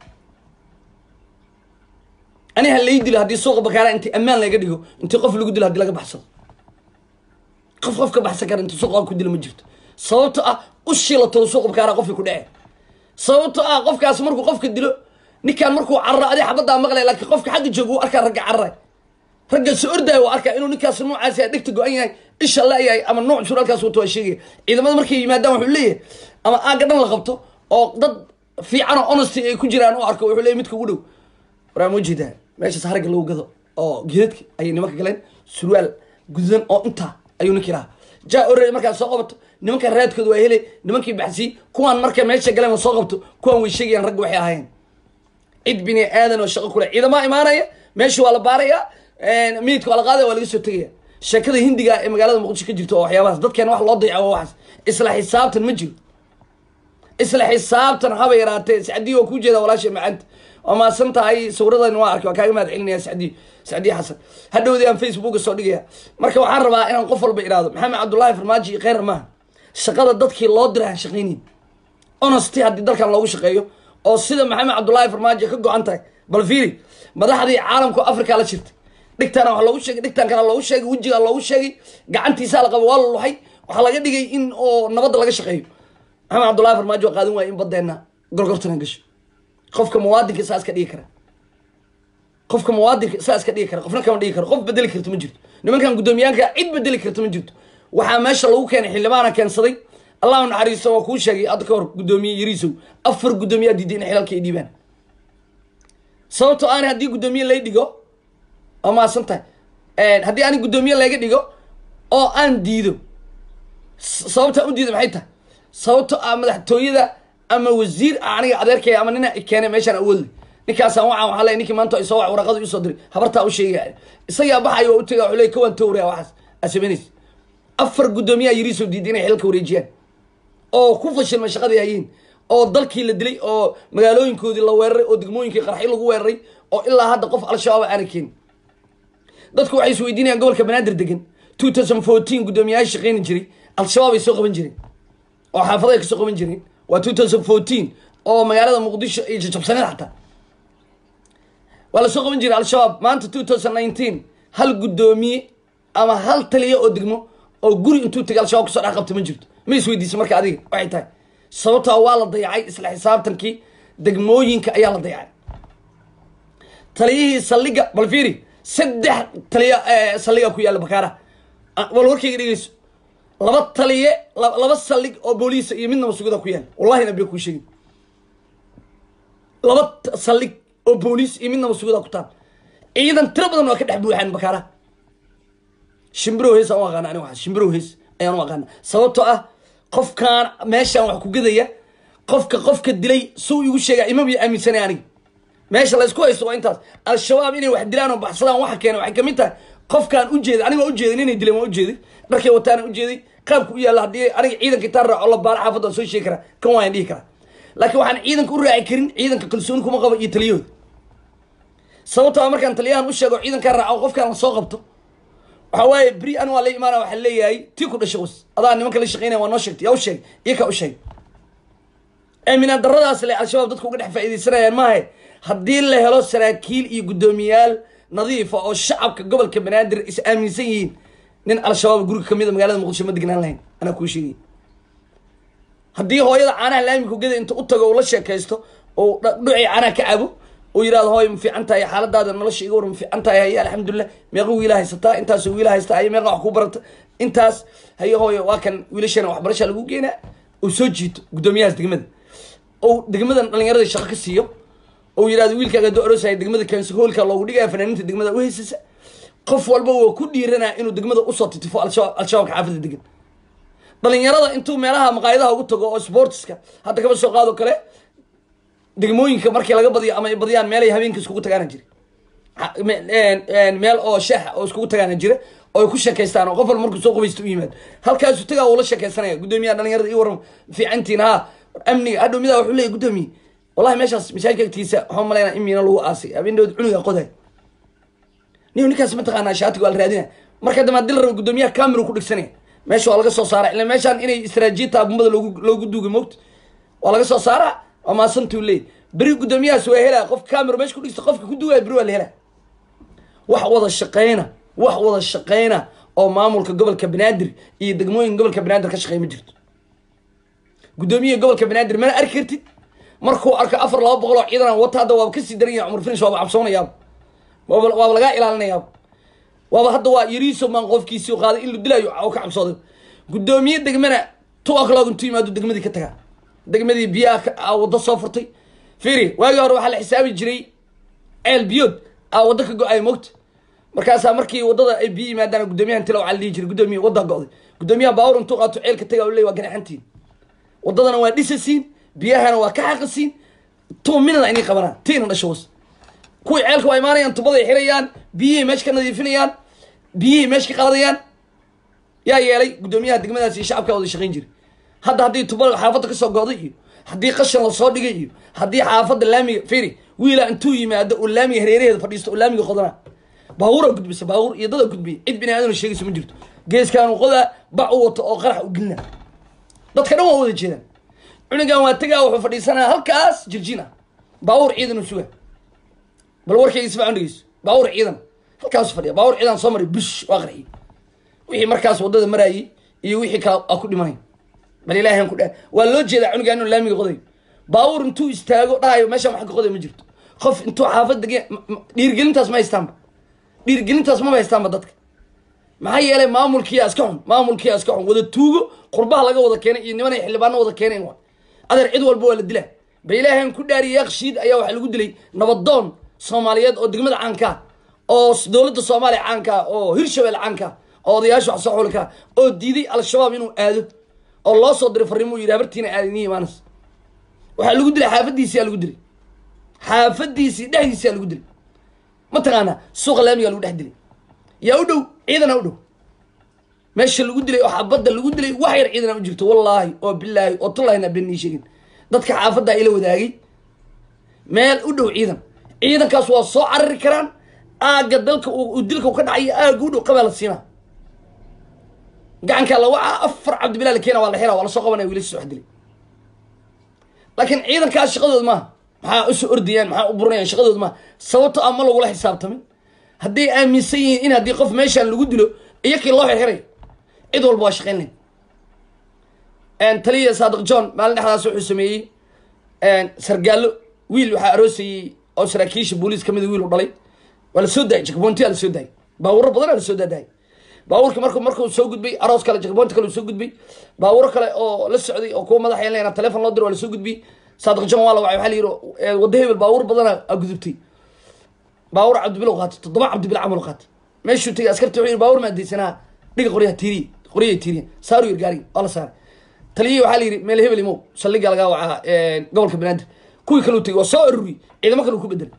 aniha lay dilo haddii suuqa bakaaraha intii ammaan laga dhigo intii qof lagu dilo haddii laga baxsado qof qof ka baxsan kara intuu suuqa ku dilo ma jirto sababto ah u shilato suuqa bakaaraha qofkii ku dhece sababto ah qofkaas markuu qofka dilo ninkaan markuu cararo adi xabaddaa maqlay laakiin qofka xagga jooga wuu arkaa ragga cararay ragga soo ordaya waa arkaa inuu ninkaas noocaasi dhegta go-an yahay isha la-yahay ama nooc suraalkaas wato waa sheegaya ciidamada markay yimaadaan wuxuu leeyahay ama aaga dhan la qabto oo dad fiican oo honesty ay ku jiraan u arko wuxuu leeyahy midka ugu dhow waraa ma jeedaa meeshaas haragga lagu gado oo geedadka ayay nimanka galeen surwaal gududan oo intaa ayuu ninki lahaa jaa orey markaad soo qabato nimanka raadkooda waa helay nimankii baxsiyey kuwaan marka meesha galeen la soo qabto kuwaan way sheegayaan ragga waxay ahaayeen cid bini aadan oo shaqo kule ciidamaa imaanaya meesha waa la baaraya miidka waa la qaadaya waa laga soo tegaya sheekada hindiga ee magaalada muqdisho ka jirto oo waxyaabahaas dadkeena wax loo dayaca waa waxaas isla xisaabtan ma jiro isla xisaabtan haba yaraatee sacdii waa kuu jeeda walaasha macaanta waa maasan tahay sawiradan waa arkay waa kaaga mahad celinaya sacdii sacdii xasan hadhowdii aan facebooka soo dhigaya marka waxaan rabaa inaan qof walba idhaahdo maxamed cabdullaahi farmaajo iyo kheyr maaha shaqada dadkii loo diray aan shaqaynin honesty haddii dalkan loogu shaqeeyo oo sida maxamed cabdullaahi farmaajo ka go-an tahay bal fiiri madaxdii caalamku africa la jirtay dhigtaana wax loogu sheegay dhigtaan kana loogu sheegay wejigaa loogu sheegay gacantiisaa la qaba waa la luxay waxaa laga dhigay in oo nabadda laga shaqeeyo maxamed cabdullahi farmaajo waa qaadan waaya in badeenna gorgortana gasho qofka muwaadinka saa iska dhigi kara qofka muwaadinka saa iska dhigi kara qofna kama dhigi karo qof bedeli karta ma jirto nimankan guddoomiyaanka cid bedeli karta ma jirto waxaa meesha lagu keenay xildhibaana keensaday allahu naxariisto waa kuu sheegay hadda ka hor guddoomiye yariisow afar guddoomiyaa diiday in xilalka ay dhiibaan sababtoo aan haddii guddoomiye lay dhigo waa maasan tahay haddii ani guddoomiye layga dhigo oo aan diido sababtaan u diido maxay tahay sababto ah madaxtooyada ama wasiir aniga adeerkay ama nina keenay meeshaan awoodle ninkaasaan waca waxaa leey ninkii maanta isoo wac waraqadu isoo diray habartaa u sheegaya isagaa baxayo waa u tegaya wuxuu leey kawaan towraya waxaas asameynaysa afar guddoomiyaa yiriisoo diiday inay xilka wareejiyaan oo ku fashilmay shaqadii hayeen oo dalkii la dilay oo magaalooyinkoodii la weeraray oo degmooyinkii qarxi lagu weeraray oo ilaa hadda qof al-shabaab aana keenin dadku waxay is weydiinayaan gobolka banaadir degan two thousand fourteen guddoomiyayaasha shaqeyni jiray al-shabaab ay soo qaban jireen oo xaafadahay kasoo qaban jireen waa two thousand fourteen oo magaalada muqdisho ay jajabsaneed xataa waa lasoo qaban jiray al-shabaab maanta two thousand nineteen hal guddoomiye ama hal taliya oo degmo oo guri intuu tegay al-shabaab kasoo dhex qabta ma jirto ma isweydiisa marka adiga waxay tahay sababtaa waa la dayacay isla xisaabtankii degmooyinka ayaa la dayacay taliyihii saldhiga bal fiiri saddex taliya saldhiga ku yaalla bakaaraha bal warkayga dhegeyso laba taliye laba saldhig oo booliisa iyo midnaba sugida ku yaalla wallahi nabiga kuu sheegin laba saldhig oo booliis iyo midnaba sugida ku taal ciidan tiro badan waa ka dhex buuxaan bakaaraha shimbirow hees aan u aqaana aniga waxaas shimbirow hees ayaan u aqaana sababtoo ah qofkaan meeshaan wax ku gadaya qofka qofka dilay suu igu sheega imaba aaminsanay aniga meesha laysku haysto waa intaas al-shabaab inay wax dilaan oo baxsadaan waxa keena waxay kamid tahay qofkaan ujeeday aniga waa ujeeday inay dileen waa ujeeday dharkay wataana ujeeday qaabka u yaalla haddii aniga ciidanka intaan raaco la baara xaafadda waan soo sheegi karaa kan waan dhihi karaa laakiin waxaan ciidanka u raaci karin ciidanka kalsooni kuma qabo iyo taliyahooda sababtoo markaan taliyahan u sheego ciidankaan raaco qofkaan la soo qabto waxa waaye beri an waa la imaana waxaa leeyahay tii ku dhashay was adaa nimanka la shaqeynaya waa noo sheegtay yaa u sheegay iyo kaa u sheegay aaminaan daradaas le al-shabaab dadku uga dhex faaidaysanayaan maahe haddii la helo saraakiil iyo guddoomiyaal nadiifa oo shacabka gobolka banaadir is aaminsan yihiin nin al-shabaab guriga kamida magaalada muqdisho ma degnaan lahayn anaa kuu sheegay haddii hooyada caanaha laamika geda inta u tago oo la sheekaysto oo dhuci caanaha ka cabo oo yirahdo hooy ma fiican tahay xaaladaada nolosha iga war ma fiican tahay haye alxamdulilah meeqa wiila haysataa intaasoo wiila haysataa haye meeqa wax ku barata intaas haye hooyo waa kan wiilashana waxbarasha lagu geenaa oo soo jiito guddoomiyahaas degmada oo degmadan dhalinyarada shaqo ka siiyo oo yirahdo wiilkaaga hadduu aroosaya degmada kansi hoolka loogu dhigaya fanaaniinta degmada u haysasa qof walba waa ku dhiiranaa inuu degmada usoo titifo al-shabaab al-shabaabka xaafada degan dhalinyarada intuu meelaha maqaayadaha ugu tago oo sportska hadda kaba soo qaado kale degmooyinka markii laga badiyo ama ay badiyaan meelay habeenka iskugu tagaana jira meel oo shaaxa oo iskugu tagaana jira oo ay ku sheekaystaan oo qof walba markuu soo qubaysta u yimaado halkaasu tagaa uu la sheekaysanaya guddoomiyaha dhalinyarada ii waran fiicantiin ha amniga hadhow midaa wuxuu leeyahy guddoomiye wallahi meeshaas masaajidka agtiisa waxaan malaynaa in miina lagu aasay habeendood cunuga qoday niyo ninkaas mataqaanaa shaatiga waa la raadina marka dambe haddii la rabo guddoomiyaha camera ku dhigsanaya meesha waa laga soo saara ila meeshaan inay istaraatiijiyata abumbada loogu loogu duugay moogta waa laga soo saaraa waa maasantuu leey beri guddoomiyahaas waa helaa qof camera meesha ku dhigsta qofka ku duugaya beri waa la helaa wax wada shaqeyna wax wada shaqeyna oo maamulka gobolka banaadir iyo degmooyinka gobolka banaadir ka shaqeey ma jirto guddoomiyaha gobolka banaadir mana arki kartid markuu arko afar laba boqol oo ciidan wata hadda waaba kasii daran yahay cumar finish waaba cabsoonayaaba waaba waaba lagaa ilaalinayaaba waaba hadda waa yariiso maan qofkiisii qaaday in la dilaayo oo ka cabsooday guddoomiye degmana two o'clock intuu yimaado degmadii ka tagaa degmadii biyaha a waddo soo furtay firi waagii hore waxaa la xisaabi jiray ceel biyood a waddo ka go-ay mogta markaasaa markii waddada ay biyo yimaadaan guddoomiyahan tila waxaa la dhihi jiray guddoomiye wadda go-day guddoomiyaha baawur intuu qaato ceelka tagaa u leey waa ganaxantiin waddadana waa dhisasiin biyahana waa ka xaqasiin two minada inay qabanaan tiina dhasho was kuwii ceelka waa imaanayaan tubaday xirayaan biyihii meesha ka nadiifinayaan biyihii meesha ka qaadayaan yaa yeelay guddoomiyaha degmadaas iyo shacabka wada shaqayn jiray hadda haddii tubada xaafadda kasoo go'day iyo haddii qashan lasoo dhigay iyo haddii xaafadda laamiga firi wiila intuu yimaado oo laamiga hareeraheeda fadhiisto oo laamiga qodana baabuura gudbisa baabuur iyo dada gudbiya cid bini aadana sheegaysa ma jirto geeskaanu qodaa bac u wato oo qarax u gelina dadka dhan waa wada jeedaan cunugan waa tegaa wuxuu fadhiisanaa halkaas jirjin ah baabuur ciidan u suga bal warkayga ismaac dhegeyso baabuur ciidan halkaasu fadhiya baabuur ciidan soo maray bush waa qarxiyey wixii markaas waddada maraayey iyo wixii kale a ku dhimanay bal ilaahan ku dha waa loo jeedaa cunugan inuu laamiga qodayo baabuur intuu istaago dhahayo meeshaan wax ka qoday ma jirto qof intuu xaafad dege dhiirgelintaas ma haystaanba dhiirgelintaas maba haystaanba dadka maxaa yeelay maamulkiyaa iska xun maamulkiyaa iska xun wada tuugo qurbaha laga wada keenay iyo niman ay xildhibaano wada keeneen wa adeer cid walba waa la dilaa ba ilaahan ku dhaariya yakshiid ayaa waxaa lagu dilay nabadoon soomaaliyeed oo degmada caankaa oo dowladda soomaaliya caankaa oo hirshabelle caankaa oo odayaasha wax soo xulkaa oo diiday al-shabaab inuu aado oo loo soo diray farriimo yidhi habartiina aadiniya imaanas waxaa lagu dilay xaafadiisiyaa lagu dilay xaafadiisii dhexdiisiyaa lagu dilay mataqaanaa suuqa laamigaa lagu dhex dilay yaa u dhow ciidana u dhow meesha lagu dilay oo xabadda lagu dilay wax yar ciidana u jirto wallaahi oo bilaahi oo tullahina bennii sheegin dadka xaafadda ila wadaagay meel u dhow ciidan ciidankaas waa soo carari karaan aagga dalka uu dilka ka dhacayo aagga u dhow qabaa la siinaa gacankaa la wacaa afar cabdibilaa la keena waa la xiraa waa lasoo qabanaya wiilashiis wax dilay laakiin ciidankaas shaqadood maaha maxaa usoo ordayaan maxaa u burinayaan shaqadood maaha sababto ah ma lagula xisaabtamin hadday aaminsan yihiin in haddii qof meeshaan lagu dilo iyo kii loo xirxirayo cid walba waa shaqayn layn taliya saadiq john maalin dhexdaas wuxuu sameeyey sargaallo wiil waxaa aroosayey oo saraakiisha booliis kamida wiil u dhalay waa lasoo daayay jakabontiyaa lasoo daayay baawuro badanaa lasoo daadaayay baabuurka marku markuu soo gudbay aroos kale jakabonti kale uu soo gudbay baawuro kale oo la socday oo kuwa madaxa yeelanayna telefon loo diro waa lasoo gudbiyey saadiq john waa la wacay waxaa la yidhi wadda hebel baawur badana a gudubtay baawur cabdibilow qaatay toddoba cabdibilo camal qaatay meeshuu tegay askarta wuxuu yidhi baawur maa deysanaa dhiga qoryaha tiiriye qoryahay tiiriye saaru yir gaariga waa la saaray taliyihii waxaa la yidhi meel hebel imow saldhiga lagaa wacaa gobolka banaadir kuwii kaleu tegay waa soo aruriyey ciidamo kale ku bedelay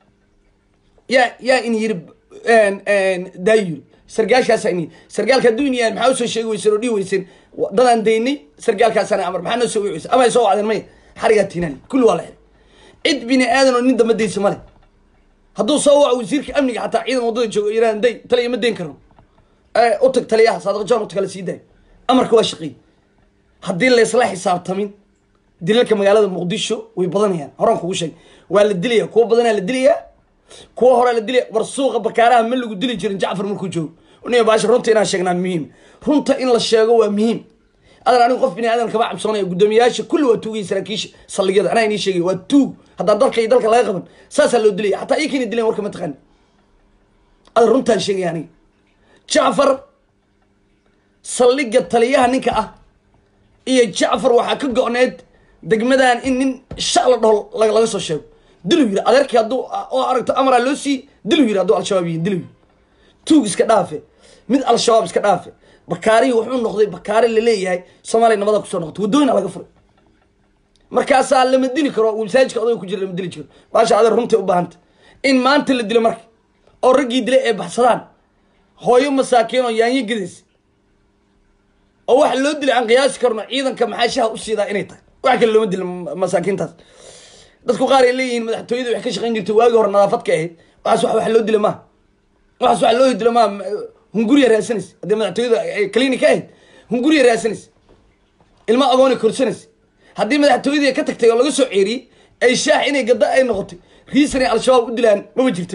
yaa yaa in yiri daayo yiri sargaalkaasa in yiri sargaalka hadduu in yahay maxaa usoo sheegi weyseen oo dhihi weyseen dadaan daynay sargaalkaasaana amar maxaa noo soo wici weyseen ama ay soo wacdeen maya xarigaa tiinaan kulli waa la xiray cid bini aadan oo nin damba daysa male hadduu soo waco wasiirka amniga xataa ciidan waddada jooga yiraan day taliya ma dayn karno u tag taliyaha saadiq john u tag la sii daayo amarka waa shaqeey haddii laysla xisaabtamin dilalka magaalada muqdisho way badanayaan horaan kugu sheeg waa la dilaya kuwa badanaa la dilayaa kuwa horaa la dilaya war suuqa bakaaraha ma lagu dili jirin jacfar markuu joogo niya baasha runta inaan sheegnaa muhiim runta in la sheego waa muhiim adan anigu qof bini aadan kama cabsoonaya guddoomiyayaasha kulli waa tuugaya saraakiisha saldhigyada anaa inii sheegay waa tuug haddaan dalka iyo dalka laga qaban saasaa loo dilaya xataa ii keena dilayan warka ma taqaani adan runtaan sheegaya aniga jacfar saldhigga taliyaha ninka ah iyo jacfar waxaa ka go-need degmadan in nin sha la dhaho laga laga soo sheego dilu yiri adeerkii hadduu oo aragto amaraa loo sii dilu yiri hadduu al-shabaab yihin dilu yiri tuug iska dhaafe mid al-shabaab iska dhaafe bakaarihii wuxuu noqday bakaari laleeyahay soomaaliya nabada kusoo noqotay waddooyina laga furay markaasaa lama dili karo masaajidka odaga ku jira lama dili jiro baasha adeer runtii u baahanta in maanta la dilo marka oo raggii dilay ay baxsadaan hooyo masaakiin oo yaanyo gedays oo waxa loo dilay aan qiyaasi karno ciidanka maxaa shaha u siidaa inay tahay wax kale looma dilin masaakiintaas dadku qaar ay leeyihiin madaxtooyada wax ka shaqayn jirtay waagii hore nadaafad ka ahayd waxaas wax wax loo dila maaha waxaas wax loo dila maaha hunguriya raadsanaysa haddii madaxtooyada clinic ka ahayd hunguriya raadsanaysa ilma agooni korsanaysa haddii madaxtooyadii ka tagtay oo laga soo ceeriyey ay shaax inay gadda ay noqotay riisan ay al-shabaab u dilaan maba jirto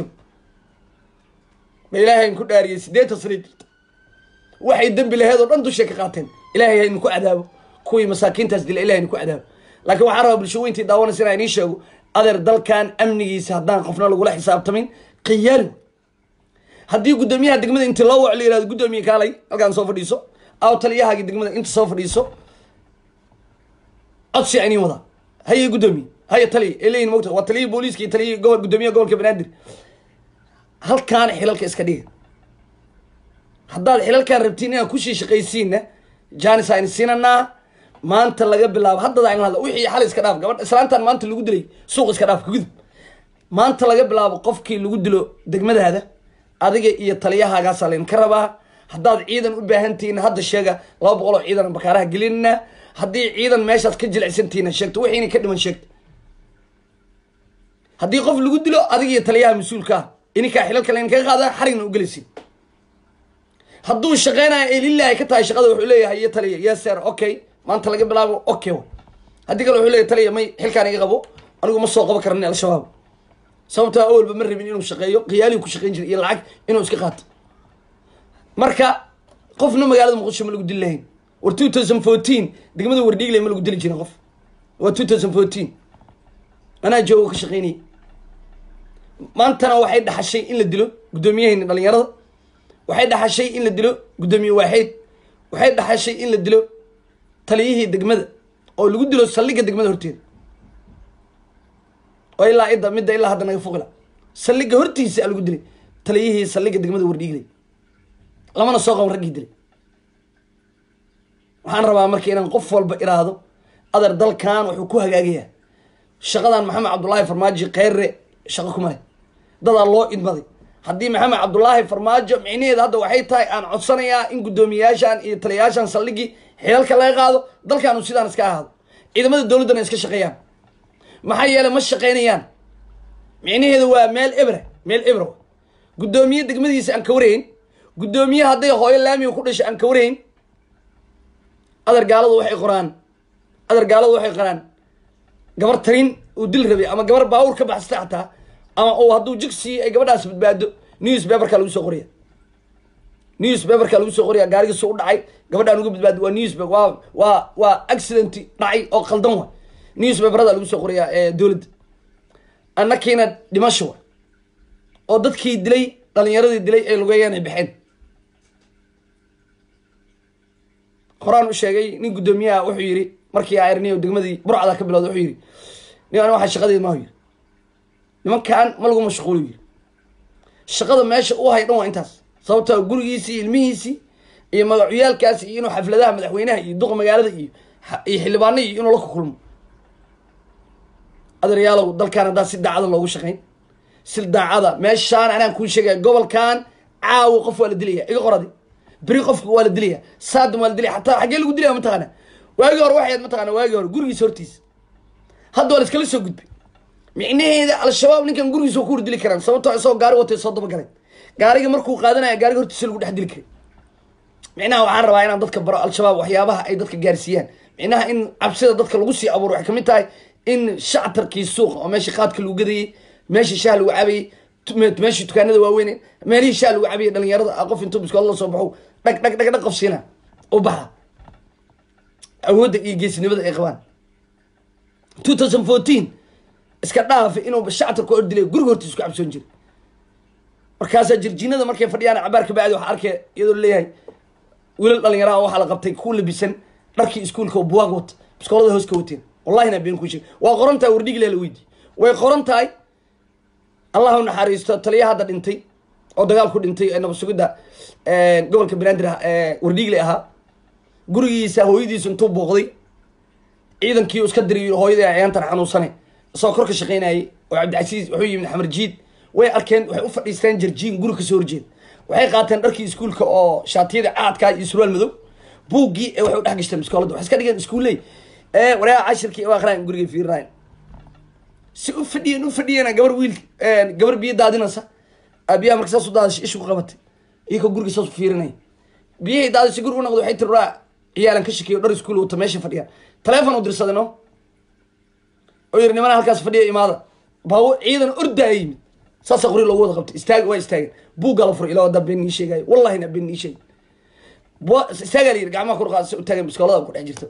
ma ilaahay ku dhaariyey siddeetan sanay jirta waxay dembi laheed oo dhan dushay ka qaateen ilahay haynu ku cadaabo kuwii masaakiintaas dila ilahay haynu ku cadaabo laakiin waxaa rabaa bulsho weyntii daawanaysa inaa inii sheego adeer dalkan amnigiisa haddaan qofna lagula xisaabtamin khiyaali haddii guddoomiyaha degmada inti loo waco la yihahdo guddoomiye kaalay halkaan soo fadhiiso aw taliyahaagii degmada inta soo fadhiiso codsi inin wadaa haye guddoomiye haye taliya ee leeyihin mogta waa taliyihii booliiska iyo taliyihii gobol guddoomiyaha gobolka banaadir halkaan xilalka iska dhiga haddaad xilalkaan rabtiin inaad kusii shaqaysiinna janis aynu siinanaa maanta laga bilaabo haddada aynu hadla wixii xal iska dhaaf gabadh islaantan maanta lagu dilay suuq iska dhaaf kagudub maanta laga bilaabo qofkii lagu dilo degmadaada adiga iyo taliyahaagaasaa laydinka rabaa haddaad ciidan u baahantihiin hadda sheega laba boqol oo ciidan bakaaraha gelinna haddii ciidan meeshaad ka jilicsantihiin sheegto wixiina ka dhiman sheegta haddii qof lagu dilo adiga iyo taliyaha mas-uulka ah ininkaa xilalka laydinkaga qaada xarigna u gelaysin hadduu shaqeynayo ay lilaahi ka tahay shaqada wuxuu leeyahay iyo taliya yes sir okay maanta laga bilaabo okay wa haddii kale wuxuu leeyahay taliya may xilkaan iga qabo anigu ma soo qaban karan al-shabaab sababtoo awalba ma rabin inuu shaqeeyo khiyaalihi ku shaqeyn jiray iyo lacag inuu iska qaato marka qofna magaalada muqdisho ma lagu dili lahayn war two thousand fourteen degmada wardhiigle ma lagu dili jirin qof waa two thousand fourteen anaa joogo ka shaqeynayay maantana waxay dhaxashay in la dilo guddoomiyaheena dhalinyarada waxay dhaxashay in la dilo guddoomiye waaxeyd waxay dhaxashay in la dilo taliyihii degmada oo lagu dilo saldhigga degmada horteeda oo ilaa idda midda ilaa hadda naga foqila saldhigga hortiisa a lagu dilay taliyihii saldhigga degmada wardhiiglay lamana soo qaban raggii dilay waxaan rabaa marka inaan qof walba iraahdo adeer dalkan wuxuu ku hagaagayaa shaqadan maxamed cabdullaahi farmaajo kheyre shaqo kuma leh dadaa loo idmaday haddii maxamed cabdullaahi farmaajo micnaheeda hadda waxay tahay aan codsanayaa in guddoomiyayaashan iyo taliyayaashan saldhiggii xilalka laga qaado dalkaanu sidaan iska ahaado ciidamada dowladdana iska shaqeeyaan maxaa yeelay ma shaqeynayaan micnaheedu waa meel ebre meel ebre guddoomiye degmadiisa aan ka warayn guddoomiye hadday hooyo laamiga ku dhashay aan ka warayn adar gaaladu waxay qoraan adar gaaladu waxay qoraan gabar tarin uu dil rabay ama gabar baawur ka baxsatay xataa ama uu hadduu jigsi ay gabadhaas badbaado news paperka lagu soo qoriya news paperka lagu soo qoriya gaarigiisu u dhacay gabadhaan uga badbaado waa news waa waa waa accident dhacay oo qaldan wa news paperada lagu soo qoriyaa ee dowladda annakiina dhimasho wa oo dadkii dilay dhalinyaradii dilay ay lugeeyeen ay baxeen horaan u sheegay nin guddoomiyaha wuxuu yidhi markii airniyo degmadii burcada ka bilowda wuxuu yidhi nin an waxaa shaqadeed mahu yidhi nimankan ma lagu mashquulo yidhi shaqada meesha u hay dhan waa intaas sababtoo gurigiisii ilmihiisii iyo magacuyaalkaasi iyo inuu xafladaha madaxweynaha iyo duqa magaalada iyo iyo xildhibaana iyo inuu la kukulmo adeeryaalow dalkan haddaa si daacada loogu shaqayn si daacada meeshaan anaan kuu sheegaya gobolkan caawa qof waa la dilaya iga qoradi beri qofka waa la dilaya saadam waa la dilaya xataa xaggee lagu dilaya mataqaana waagii hore waxay ahayd mataqana waagii hore gurigiisa hortiisa hadda waa la iskala soo gudbay micnaheeda al-shabaab ninkan gurigiisa waa ku hordili karaan sababtoo isagoo gaari watay soo daba galay gaariga markuu qaadanaya gaariga hortiisa lagu dhex dili karay micnaha waxaan rabaa inaan dadka baro al-shabaab waxyaabaha ay dadka gaarsiiyaan micnaha in cabsida dadka lagu sii abuuro waxay kamid tahay in shactarkii suuqa oo meeshii qaadka lagu gadayey meeshii shaha lagu cabayey meeshii dukaanada waaweyn meelihii shaha lagu cabayey dhalinyarada qof intuu biskood la soo baxo dhag dhag dhag dhag qof siina u baxa awoodda iyo geesnimada ay qabaan two thousand fourteen iska dhaafa inuu shactarka ordilay guriga hortiisa ku cabsoon jiray markaasaa jirjiinada markay fadhiyaan cabaar ka bacdi waxa arkay iyadoo leeyahay wiilal dhalinyaraha waxaa la qabtay ku labisan dharkii iskuulka oo buwaag wata biskoolada hoos ka wateen wallahina been ku sheeg waa qoran tahay wardhigile la weydi way qoran tahay allah u naxariisto taliya hadda dhintay oo dagaal ku dhintay ee nabad sugidda gobolka banaadir wardhigle ahaa gurigiisa hooyadiisu intuu booqday ciidankii iska diriy hooyadii ayaantan xanuunsane isagoo kor ka shaqaynayay oo cabdicasiis wuxuu yimid xamar jiid way arkeen waxay u fadhiisteen jarjiin guri kasoo horjeed waxay qaateen dharkii iskuulka oo shaatiyada caadkaa iyo surwaal madow buuggii ee waxay u dhex gashteen biskoolada waxay iska dhigeen iskuulley ee waryaa cashirkii u aqraan gurigay fiirinayn si u fadhiyeen u fadhiyeen gabar wiil gabar biyo daadinaysa biyaha marka saas u daadashay ishu ku qabatay iyakoo guriga saas u fiirinaya biyihii daadashay guriga u noqday waxay tiri raa ciyaalan ka shakeeyo dhar iskuul wata meesha fadhiyaan taleefon u dirsaday no oo yiri nimana halkaas fadhiya imaada baawo ciidan ordaa yimid saasaa qori loogu wada qabtay istaag waa istaageen buuggaa la furay ilaa wadaa been nii sheegayo wallahina been nii sheegay istaagaa la yiri gacmaha kor qaadasa u taagan biskoolada ku dhex jirta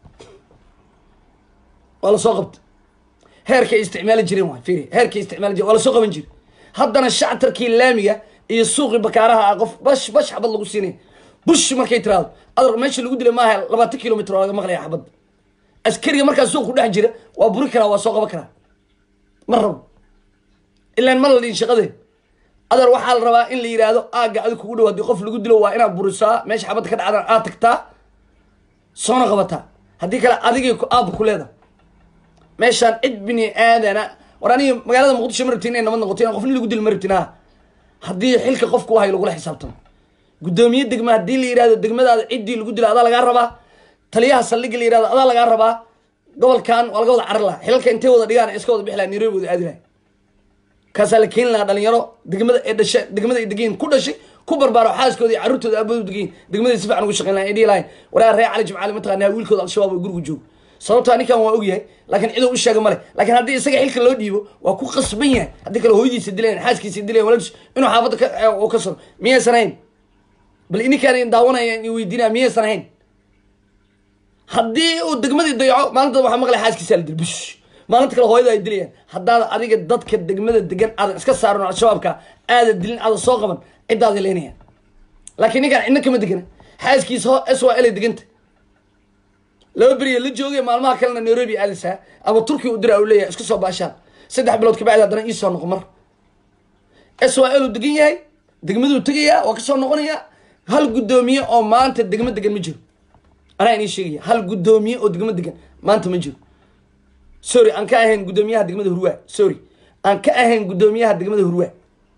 waa lasoo qabtay heerkay isticmaali jireen waay fiiri heerkay isticmaali jireen waa lasoo qaban jiri haddana shactarkii laamiga iyo suuqii bakaaraha ah qof bash bash xabad lagu siinay bush markay tiraado adar meesha lagu dilay maaha labaatan kilomitr oo laga maqlaya xabad askariga markaa suuq ku dhex jira waa buri karaa waa soo qaban karaa ma rabo ilaan ma la dhihin shaqadee adar waxaa la rabaa in la yidhaahdo aagga adig kugu dhow haddii qof lagu dilo waa inaad burisaa meesha xabadda ka dhacdan aad tagtaa soona qabataa haddii kale adigay aabba ku leedahay meeshaan cid bini aadana war aniga magaalada muqdisho ma rabtin inay nabad noqoto in qofni lagu dil ma rabtin ha haddii xilka qofku hayo lagula xisaabtamo guddoomiye degma haddii la yidhahdo degmadaada ciddii lagu dila adaa lagaa rabaa taliyaha saldhigga la yidhahdo adaa lagaa rabaa gobolkan waa laga wada carar laha xilalka intay wada dhigaan iska wada bixi laha nairobi wada aadi lahay kaasaa la keeni lahaa dhalinyaro degmada ee dhasha degmada ay degayin ku dhashay ku barbaaro xaaskooda iyo carruurtooda aabadu degayin degmada si fiican ugu shaqeyn lahayn ay dhihi lahayn waraa ree cali jimcaali mataqaanaa wiilkooda al-shabaab oo gurigu joogo sababtaa ninkan waa ogyahay laakiin ciduu u sheega male laakiin haddii isaga xilka loo dhiibo waa ku qasban yahay haddii kale hooyadiisa dilayan xaaskiisa dilayan walaalkiis inuu xaafadda ka oo ka soro miyaysan ahayn bal ininkaan daawanaya in weydiinaya miyaysan ahayn haddii uu degmadii dayaco maalinta waxaa maqlay xaaskiisa la dil bush maalinta kale hooyada ay dilayaan haddaada adiga dadka degmada degan aadan iska saarin al-shabaabka aada dilin aada soo qaban ciddaada leynaya laakiin ninkaan cidna kama degana xaaskiisa s y l ay deganta laba beriya la joogay maalmaha kalena nairobi aadaysaa ama turkiya u dira u leeyahay isku soo baashaan saddex bilood kabacdi haddana iisoo noqo mar s y l uu degan yahay degmaduu tegayaa waa kasoo noqonayaa hal guddoomiye oo maanta degmo degan ma jiro anaa inii sheegaya hal guddoomiye oo degmo degan maanta ma jiro sorry aan ka ahayn guddoomiyaha degmada hurwaa sorry aan ka ahayn guddoomiyaha degmada hurwaa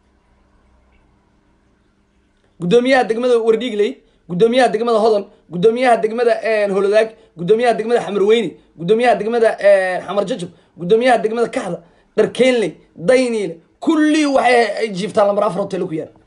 guddoomiyaha degmada wardhiigley guddoomiyaha degmada hodan guddoomiyaha degmada holodaag guddoomiyaha degmada xamarweyne guddoomiyaha degmada xamar jajab guddoomiyaha degmada kaxda dharkeenley dayniile kullii waxay ay jiiftaan lambar afar hotel ku yaal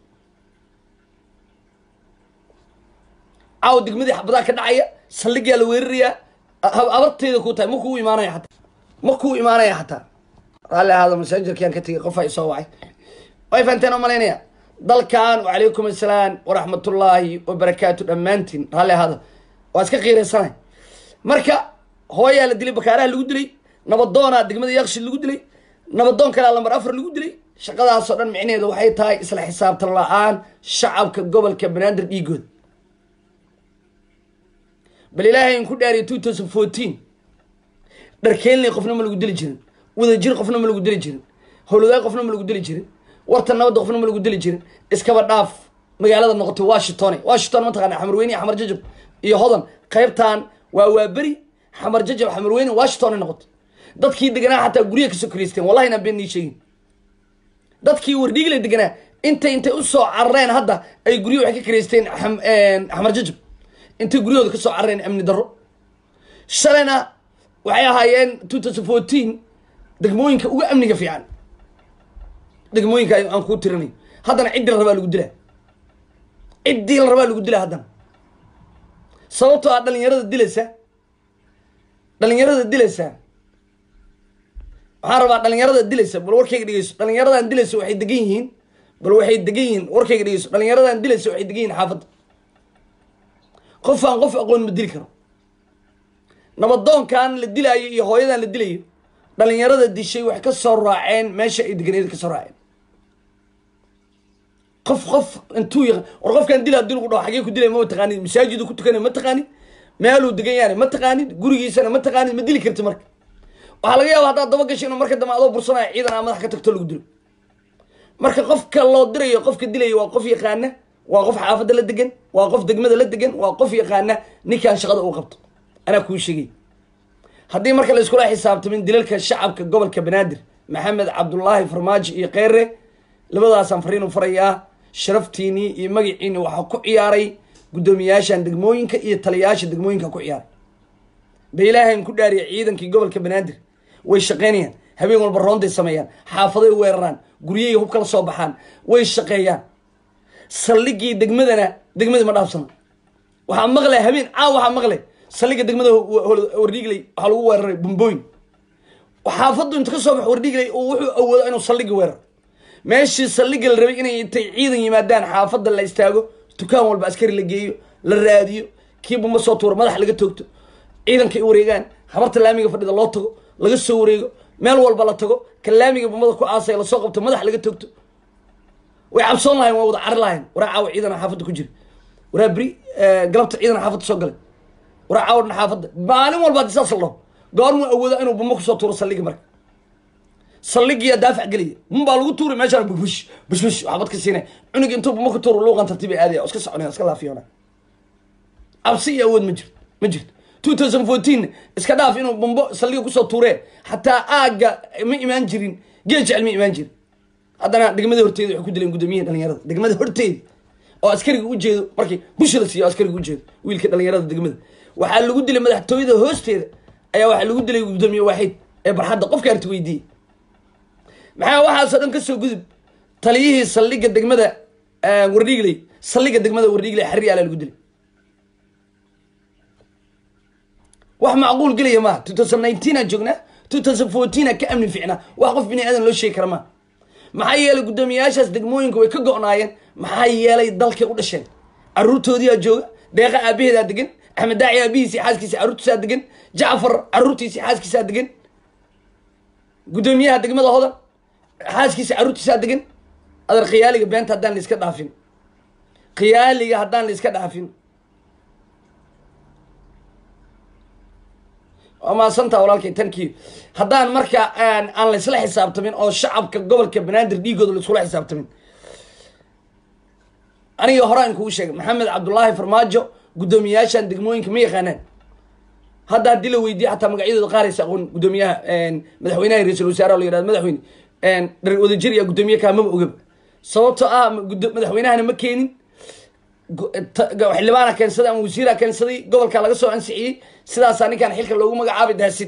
caaw degmadii xabadaa ka dhacaya saldhigaa la weerarayaa abarteeda ku tahay ma kuu imaanaya xataa ma kuu imaanaya xataa raalli ahaado masaajarkiaan ka tegay qof ay soo wacay way fahanteen oo malaynaya dalkan wacalaykum assalaam waraxmatullaahi wabarakaatu dhammaantiin raalli ahaada waa iska qiiraysanay marka hooyaa la dilay bakaaraha lagu dilay nabadoonaa degmada yakshid lagu dilay nabadoon kalea lambar afar lagu dilay shaqadaasoo dhan micnaheedu waxay tahay isla xisaabtan la-aan shacabka gobolka banaadir dhiigooda bal ilaahay in ku dhaariya two thousand fourteen dharkeenley qofna ma lagu dili jirin wadajir qofna ma lagu dili jirin howladaag qofna ma lagu dili jirin warta nabadda qofna ma lagu dili jirin iskaba dhaaf magaalada noqotay washington washington mataqana xamarweyne iyo xamar jajab iyo hodan qaybtan waa waaberi xamar jajab xamarweyne washington noqotay dadkii deganaa xataa guryaha kasoo karaysteen wallahi inaan been nii sheegin dadkii wardhiigla deganaa intay intay usoo carareen hadda ay guryo waxay ka karaysteen xamar jajab intay guryahooda kasoo carareen amni darro shalayna waxay ahaayeen two thousand fourteen degmooyinka uga amniga fiican degmooyinka aan kuu tirinay haddana ciddii la rabaa lagu dilaa ciddii la rabaa lagu dilaa haddana sababtoo ah dhalinyarada dilaysa dhalinyarada dilaysa waxaan rabaa dhalinyarada dilaysa bal warkayga dhegeyso dhalinyaradan dilaysa waxay degan yihiin bal waxay degan yihiin warkayga dhegeyso dhalinyaradan dilaysa waxay degan yihiin xaafadda qof aan qof aqoon ma dili karo nabadoonkan la dilaayo iyo hooyadan la dilayo dhalinyarada dishay waxay ka soo raaceen meesha ay deganeed ka soo raaceen qof qof intuu yaq war qofkan dil hadii lagu dhaho xagee ku dilay ma taqaanid masaajidu ku tukanay ma taqaanid meeluu degan yahay ma taqaanid gurigiisana ma taqaanid ma dili karti marka waxaa laga yaaba haddaad daba gasho inuu marka dambe adoo bursanaya ciidan aa madax ka tagto lagu dilo marka qofka loo dirayo qofka dilaya waa qof yaqaana waa qof xaafadda la degan waa qof degmada la degan waa qof yaqaana ninkan shaqada uu qabto anaa kuu sheegay haddii marka la iskula xisaabtamin dilalka shacabka gobolka banaadir maxamed cabdulaahi farmaajo iyo kheyre labadaasaan fariin u farayaa sharaftiinii iyo magaciini waxaa ku ciyaaray guddoomiyaashan degmooyinka iyo taliyayaasha degmooyinka ku ciyaaray ba ilaahan ku dhaariya ciidankii gobolka banaadir way shaqaynayaan habeen walba roonday sameeyaan xaafaday weeraraan guryahay hub kala soo baxaan way shaqeeyaan saldhigii degmadana degmadii ma dhaafsana waxaa maqle habeen caaw waxaa maqle saldhiga degmada wardhiigley waxaa lagu weeraray bumbooyin xaafaddu inta ka soo bax wardhiigley oo wuxuu awoodo inuu saldhigi weeraro meeshii saldhiga la rabay inay intay ciidan yimaadaan xaafadda la istaago dukaan walba askari la geeyo la raadiyo kii bumba soo tuuro madax laga toogto ciidanka ay wareegaan habarta laamiga fadhida loo tago laga soo wareego meel walba la tago ka laamiga bumbada ku aasaya lasoo qabto madax laga toogto way cabsoon lahayn waa wada cari lahayn waraa caawa ciidana xaafadda ku jira waraa beri galabta ciidana xaafadda soo galay waraa caawa dhan xaafadda maalin walba hadii saas la dhaho goormuu awooda inuu bumbo kusoo tuuro saldhigi marka saldhigiyaa daafac gelaya bum baa lagu tuuray meeshaan bush bush bush waxbad ka siinay cunug intuu bumbo ku tuuro luuqan tartiibay aadaya oo iska soconaya iska laafiyona cabsi iyo awood ma jirto ma jirto two thousand fourteen iska dhaaf inuu bumbo saldhiga kusoo tuuree xataa aagga ma imaan jirin geel jecel ma imaan jirin haddana degmada horteeda waxay ku dileen guddoomiyaha dhalinyarada degmada horteeda oo askariga u jeedo markii busha la siiyo askariga u jeedo wiilka dhalinyarada degmada waxaa lagu dilay madaxtooyada hoosteeda ayaa waxaa lagu dilay guddoomiye waaxid ee barxadda qofka arti weydiiyey maxaa waxaasoo dhan kasoo gudub taliyihii saldhiga degmada wardhiigley saldhiga degmada wardhiigley xariir alaa lagu dilay wax macquul gelaya maaha two thousand nineteen aan joognaa two thousand fourteen aan ka amni fiicnaa wax qof bini aadan loo sheegi kara maaha maxaa yeelay guddoomiyayaashaas degmooyinka way ka go-naayeen maxaa yeelay dalkay u dhasheen caruurtoodiyaa jooga deeqa aabaheedaa degan axmed daaci aabihiisi xaaskiisa caruurtiisaa degan jacfar caruurtiisi xaaskiisaa degan guddoomiyaha degmada hodan xaaskiisa caruurtiisaa degan adeer khiyaaliga beenta haddaan la iska dhaafin khiyaaliga haddaan la iska dhaafin waa mahadsantaa walaalkay tankii haddaan marka aan laysla xisaabtamin oo shacabka gobolka banaadir dhiigooda laiskula xisaabtamin aniga hore aan kugu sheegay maxamed cabdulaahi farmaajo guddoomiyayaashan degmooyinka ma yaqaanaan hadda haddii la weydiiye xataa magacyadooda qaaraysa aqoon guddoomiyaha madaxweynaha ra-isul wasaare la yihahdo madaxweyne dhar wadajir iyo guddoomiye kaa maba ogaba sababtoo ah madaxweynahana ma keenin xildhibaana keensaday ama wasiira keensaday gobolka laga soo ansixiyey sidaasaa ninkaan xilka loogu magacaabay daasid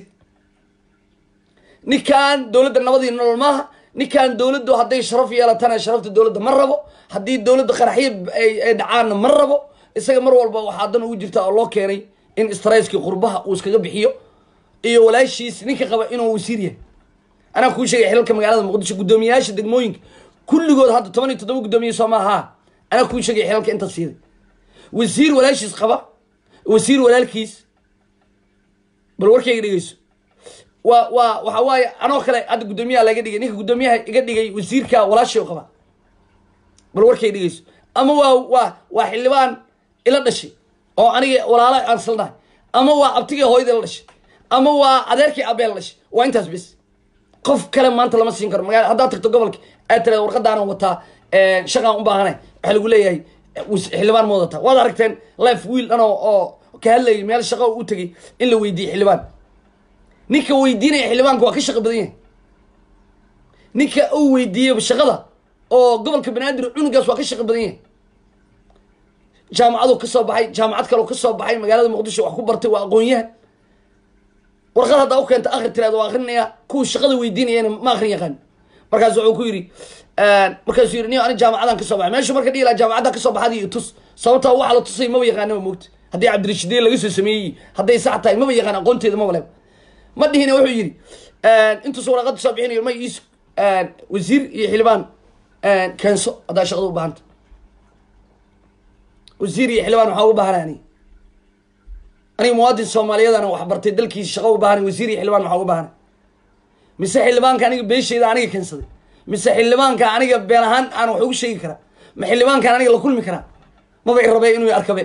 ninkan dowladda nabadii nolol maaha ninkan dowladdu hadday sharaf yeelatana sharafta dowladda ma rabo haddii dowladda qaraxyo ay dhacaanna ma rabo isaga mar walba waxaa dan ugu jirta oo loo keenay in strayskii qurbaha uu iskaga bixiyo iyo walaashiis ninka qaba inuu wasiir yahay anaa kuu sheegay xilalka magaalada muqdisho guddoomiyayaasha degmooyinka kulligood hadda toban iyo toddoba guddoomiye soo maaha anaa kuu sheegay xilalka inta siiday wasiir walaashiis qaba wasiir walaalkiis bal warkayga dhegeyso waa waa waxa waaye anoo kale hadda guddoomiyaha laga dhigay ninka guddoomiyaha iga dhigay wasiirka walaashay qaba bal warkayga dhegeyso ama waa waa waa xildhibaan ila dhashay oo aniga walaala aan salnahay ama waa abtigii hooyadii la dhashay ama waa adeerkii aabee la dhashay waa intaas bis qof kale maanta lama siin karo magala haddaad tagto gobolka aad tiraada warqadaanan wataa shaqaan u baahanay waxaa lagu leeyahay xildhibaan ma wadataa waad aragteen life wiil dhan oo ka hadlayay meel shaqo u tegay in la weydiiyey xildhibaan ninka weydiinaya xildhibaanka waa ka shaqo badan yahay ninka uu weydiiyey shaqada oo gobolka banaadir cunugaas waa ka shaqo badan yahay jaamacadu ka soo baxay jaamacad kaleo ka soo baxay magaalada muqdisho wax ku bartay waa aqoon-yahan warqad haddaa u keenta akri tiraada waa akrinaya kuwa shaqada weydiinayana ma akrin yaqaan markaas wuxuu ku yidhi markaasuu yidhi ni ani jaamacadan kasoo baxay meeshu marka dhihi laha jaamacadda kasoo baxadi iyo tus sababta waxa la tusay maba yaqaanaba moogta haddii cabdirashidiye laga soo sameeyey hadday sax tahay maba yaqaan aqoonteeda maba leba ma dhihina wuxuu yidhi intuusa waraqada soo bixinayo ma is wasiir iyo xildhibaan keenso haddaa shaqada u baahanta wasiir iyo xildhibaan waxaa uga baahanaa ani aniga muwaadin soomaaliyeedana wax bartay dalkiisa shaqo u baahanay wasiir iyo xildhibaan maxaa uga baahanay mise xildhibaanka aniga beeshayda aniga keensaday mise xildhibaanka aniga been ahaan aan wax ugu sheegi karaa ma xildhibaankaan aniga la kulmi karaa maba i rabee inuu i arkabe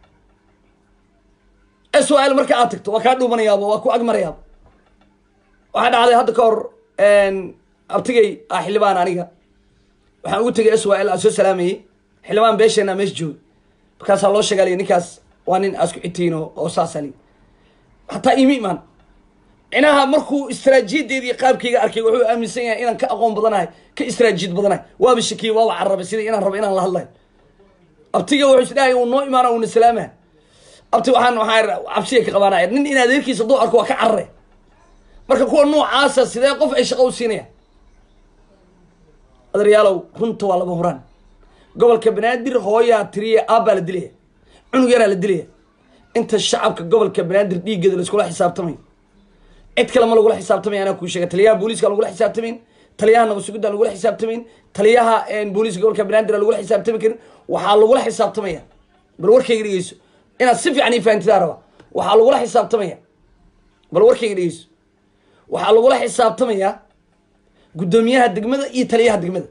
s l marka aad tagto waa kaa dhuumanayaaba waa ku agmarayaaba waxaa dhacday hadda ka hor abtigay ah xildhibaan aniga waxaan ugu tegay s l aan soo salaamayey xildhibaan beesheenaa meesha joogay markaasaa loo sheegaalay ninkaas waa nin aasku xitiin oo saasali hataa iimi imaan micnaha markuu istraajiyadeedii qaabkayga arkay wuxuu aaminsan yahay inaan ka aqoon badanahay ka istraajiyad badanahay waaba shakiye waaba carabay sida inaan rabo inaan la hadlayo abtiga wuxuu isdhahay uu noo imaana uuna salaama abti waxaan waxaa cabsiya ka qabaanaya nin in adeerkiisa duu arko waa ka carare marka kuwa noocaasa sidee qof ay shaqo u siinayaan adaryaalow runta waa laba huraan gobolka banaadir hooyaa tiriya aabbaa la dilaya cunug yaraa la dilaya inta shacabka gobolka banaadir dhiiggeeda laiskula xisaabtamayo cid kale ma lagula xisaabtamaya anaa kuu sheega taliyaha booliiska lagula xisaabtamayn taliyaha nabasugidda lagula xisaabtamayn taliyaha booliiska gobolka banaadir lagula xisaabtami karin waxaa lagula xisaabtamaya bal warkayga dhegeyso inaad si fiican ii fahantidaa raba waxaa lagula xisaabtamaya bal warkayga dhegeyso waxaa lagula xisaabtamayaa guddoomiyaha degmada iyo taliyaha degmada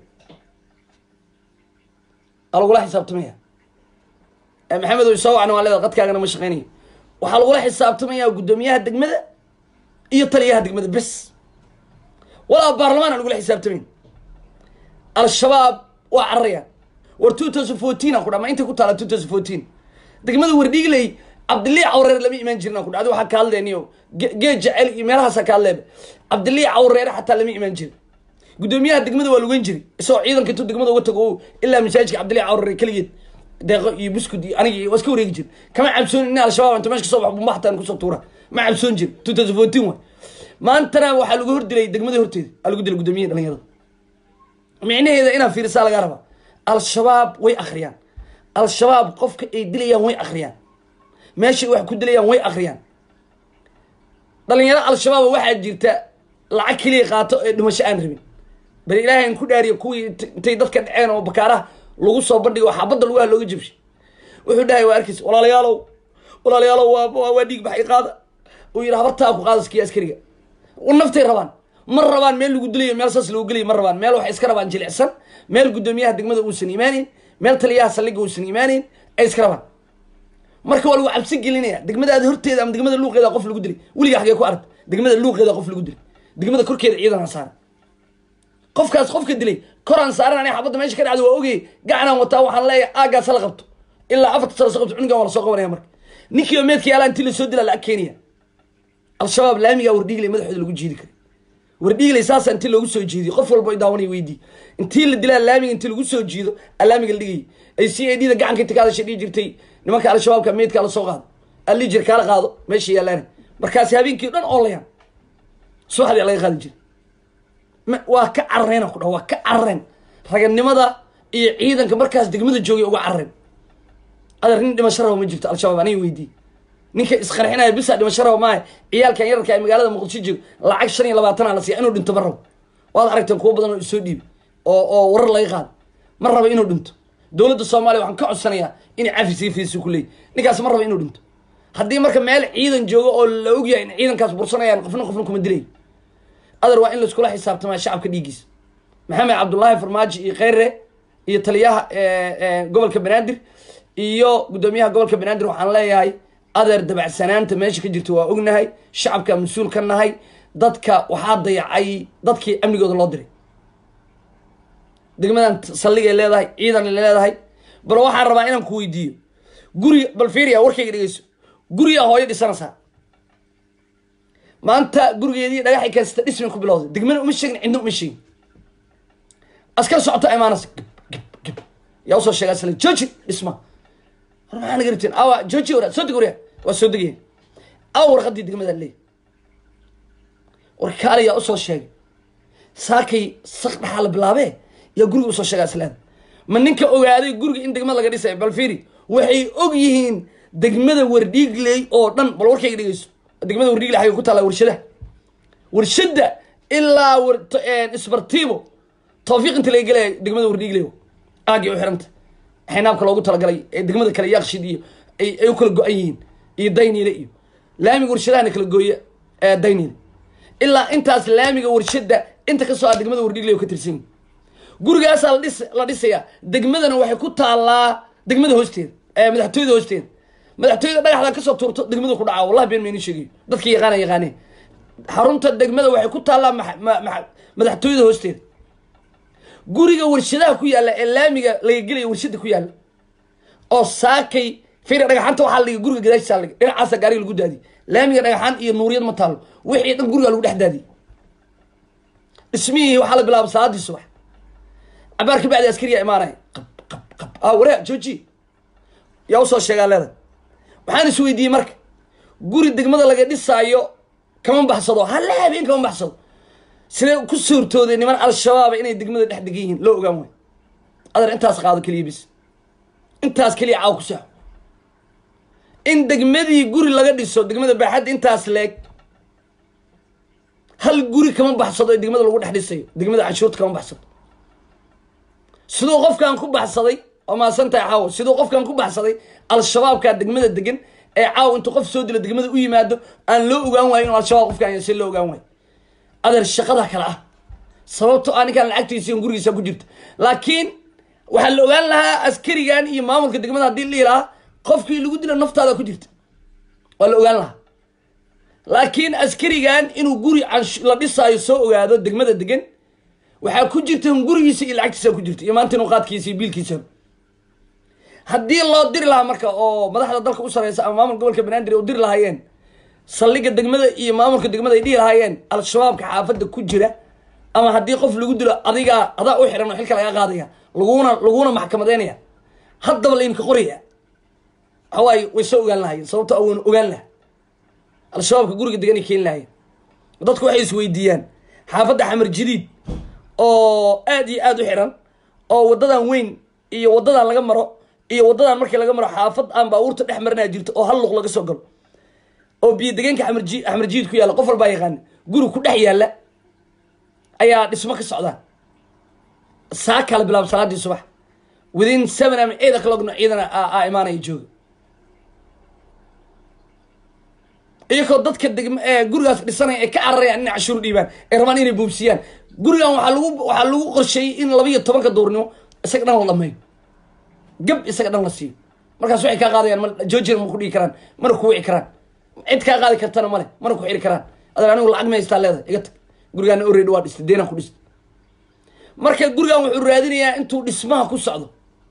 aa lagula xisaabtamaya maxamedow soo wacna waa leeda qadkaagana ma shaqeynayo waxaa lagula xisaabtamayaa guddoomiyaha degmada iyo taliyaha degmada bes walaa baarlamaan aan lagula xisaabtamayn al-shabaab waa cararayaan war two thousand fourteen aan ku dha ma intay ku taala two thousand fourteen degmada wardhiigley cabdilii cawreer lama imaan jirin aan ku dha adi waxaa ka hadleeniyo geed jecel iyo meelahaasaa ka hadleeba cabdilii cawreere xataa lama imaan jirin guddoomiyaha degmada waa lugeyn jiray isagoo ciidanka intuu degmada uga tago ilaa masaajidka cabdilii cawreere keligeed deeqo iyo buskud iyo aniga waa iska wareegi jir kama cabsoon in al-shabaab inta meesha kasoo baxo bumbaxtaan kusoo tuura ma cabsoon jir two thousand fourteen waay maantana waxaa lagu hordilay degmada horteeda aa lagu dilay guddoomiyaha dhalinyarada micnaheeda inaad fiirisaa lagaa rabaa al-shabaab way akhriyaan al-shabaab qofka ay dilayaan way akhriyaan meeshay wax ku dilayaan way akhriyaan dhalinyaro al-shabaab waxaa jirta lacag keliya qaato ee dhimasho aan rabin bal ilaahay an ku dhaariya kuwii intay dadka dhaceen oo bakaaraha lagu soo bandhigo oo xabadda lugaha looga jabshay wuxuu dhahay waa arkaysa walaalayaalow walaalayaalow waa waa dhiig baxay qaada uu yidhi habartaa ku qaada skiya askariga naftay rabaan ma rabaan meel lagu dilayo meel saas lagu gelayo ma rabaan meel waxay iska rabaan jilicsan meel guddoomiyaha degmada uusan imaaneyn meel taliyaha saldhigga uusan imaaneyn ay iska rabaan marka waa lagu cabsi gelinaya degmadaada horteeda ama degmada luuqeeda qof lagu dilay weliga xagee ku aragta degmada luuqeeda qof lagu dilay degmada korkeeda ciidan aan saaran qofkaas qofka dilay koraan saaran aniga xabadda meesha ka dhacda waa ogay gacanaan wataa waxaan leeyahay aagaas hala qabto ilaa afarta sano soo qabto cunugan waa lasoo qabanaya marka ninkiiba meedkii alaa intii lasoo dilaa lacag keenaya al-shabaab laamigaa wardhiigley madaxooda lagu jiidi karay wardhiigley saasa intii loogu soo jeediyo qof walba daawanaya weydii intii la dilaa laamiga intii lagu soo jiido alaamiga la dhigayay ay c a d da gacanka inta kaadasha dhihi jirtay nimanka al-shabaabka meydkaa lasoo qaado allijir kaala qaado meesha yaalaan markaasi habeenkii o dhan oolayaan subaxdii laga qaadi jira waa ka carareen ku dha waa ka carareen raganimada iyo ciidanka markaas degmada joogay uga carareen adeer nin dhimasho raba ma jirto al-shabaab aniga weydii ninka isqarxinaya bisa dhimasho raba maaha ciyaalkan yararka ee magaalada muqdisho joogo lacag shan iyo labaatana la siiya inuu dhinto ma rabo waad aragteen kuwo badan oo isoo dhiibi oo oo warar laga qaado ma raba inuu dhinto dowladda soomaaliya waxaan ka codsanayaa inay cafis fiisi ku leeyi ninkaas ma raba inuu dhinto haddii marka meel ciidan joogo oo la ogyahay in ciidankaas bursanayaan qofna qofna kuma dilayo adeer waa in laiskula xisaabtamaa shacabka dhiiggiisa maxamed cabdullaahi farmaajo iyo kheyre iyo taliyaha gobolka banaadir iyo guddoomiyaha gobolka banaadir waxaan leeyahay adeer dabacsanaanta meesha ka jirta waa ognahay shacabka mas-uul ka nahay dadka waxaa dayacay dadkii amnigooda loo diray degmadan saldhigay leedahay ciidanay leedahay bal waxaan rabaa inaan ku weydiiyo guri bal fiiriya warkayga dhegeyso gurigaa hooyo dhisanaysaa maanta gurigeedii dhagaxay kaasita dhismay ku bilowday degmana uma sheegin cidna uma sheegin askar socota imaanaysa gib gib gib yaa usoo sheega asla jooji dhisma war maxaa naga rabteen awa jooji wara soo deg warya waa soo degaya awa warqadii degmada leey war kaale yaa usoo sheegay saakay sak dhaxaa la bilaabee yaa guriga usoo sheega aslaada ma ninka ogaaday guriga in degmada laga dhisay bal fiiri waxay og yihiin degmada wardhiigley oo dhan bal warkayga dhegeyso degmada wardhiigley xagay ku taallaa warshadaha warshada ilaa isbartiibo tawfiiq inta laga gelaya degmada wardhiigley aagay u xiranta xaynaabka loogu talagalay ee degmada kale yaaqshid iyo ay u kala go-an yihiin iyo dayniile iyo laamiga warshadahana kala gooya ee dayniile ilaa intaas laamiga warshada inta kasoo ah degmada wardhigley oo ka tirsan yihin gurigaasaa la dhis la dhisayaa degmadana waxay ku taallaa degmada hoosteeda ee madaxtooyada hoosteeda madaxtooyada dhagaxda kasoo tuurto degmada ku dhacaa wallahi been mayni sheegayo dadkii yaqaana yaqaaneen xarunta degmada waxay ku taallaa ma- ma- ma- madaxtooyada hoosteeda guriga warshadaha ku yaalla ee laamiga laga gelaya warshada ku yaalla oo saakay fira dhagaxanta waxaa la dhigay guriga gadaashiisa la dhigay dhinacaasa gaariga lagu daadiyay laamiga dhagaxaan iyo nuuriyad ma taalo wixii dhan guriga lagu dhex daadiyay dhismihii waxaa la bilaabay salaadii subax cabaar kabacdi askariyaa imaanaya qab qab qab ah wareeg jooji yaa usoo sheegaa leedahay waxaan is weydiiyey marka guri degmada laga dhisaayo kama baxsado halla habeen kama baxsado sidee ku suurtooday niman al-shabaaba inay degmada dhex degan yihiin loo ogaan waayo adeer intaas qaado keliya bis intaas keliya caaw ku saaxo in degmadii guri laga dhiso degmada baaxadda intaas leeg hal guri kama baxsado ee degmada lagu dhex dhisayo degmada canshuurta kama baxsado siduu qofkan ku baxsaday waa maasantahay caawo siduu qofkan ku baxsaday al-shabaabkaa degmada degan ee caaw intuu qof soo dilo degmada u yimaado aan loo ogaan waayo inuu al-shabaab qofkaan yahay si loo ogaan waayo adeer shaqada kale ah sababto ah ninkaan lacagtiisa in gurigiisa ku jirta laakiin waxaa la ogaan lahaa askarigan iyo maamulka degmada haddii la dhihi lahaa qofkii lagu dilo naftaada ku jirta waa la ogaan lahaa laakiin askarigan inuu guri cansh- la dhisaayo soo ogaado degmada degan waxaa ku jirta in gurigiisa iyo lacagtiisa ku jirta iyo maanta inuu qaadkiisa iyo biilkiisa haddii loo diri lahaa marka oo madaxda dalka u sareysa ama maamulka gobolka banaadir u diri lahaayeen saldhigga degmada iyo maamulka degmada ay dhihi lahaayeen al-shabaabka xaafadda ku jira ama haddii qof lagu dilo adigaa adaa u xiran oo xilka laga qaadaya laguna laguna maxkamadeynaya haddaba laimka qoraya waxawaaye way soo ogaan lahaayeen sababto awoon ogaan laha al-shabaabka guriga deganay keeni lahaayeen dadku waxay isweydiiyaan xaafadda xamar jadiid oo aad iyo aad u xiran oo wadadan weyn iyo wadadan laga maro iyo wadadan markii laga maro xaafad aan baabuurta dhex marinaa jirto oo hal luq laga soo galo oo biyo degeenka xamarji xamarjiid ku yaalla qof walbaa yaqaana guri ku dhex yaalla ayaa dhismo ka socdaan saa kala bilaab salaadii subax within seven ama eight o'clockna ciidana aa imaanaya jooga iyagoo dadka degma ee gurigaas dhisanaya ay ka cararayaan inay cashuur dhiibaan ay rabaan inay boobsiyaan gurigan waxaa lagu waxaa lagu qorsheeyey in laba iyo tobanka duurnimo isaga dhan la dhameeyo gab isaga dhan la siiyo markaas waxay kaa qaadayaan ma joojina ma ku dhigi karaan mana ku wici karaan cid kaa qaadi kartana male mana ku xiri karaan adeer anigu lacag ma haystaa leedahay iga tag gurigaana already waa dhistay deenaan ku dhistay marka gurigan wuxuu raadinayaa intuu dhismaha ku socdo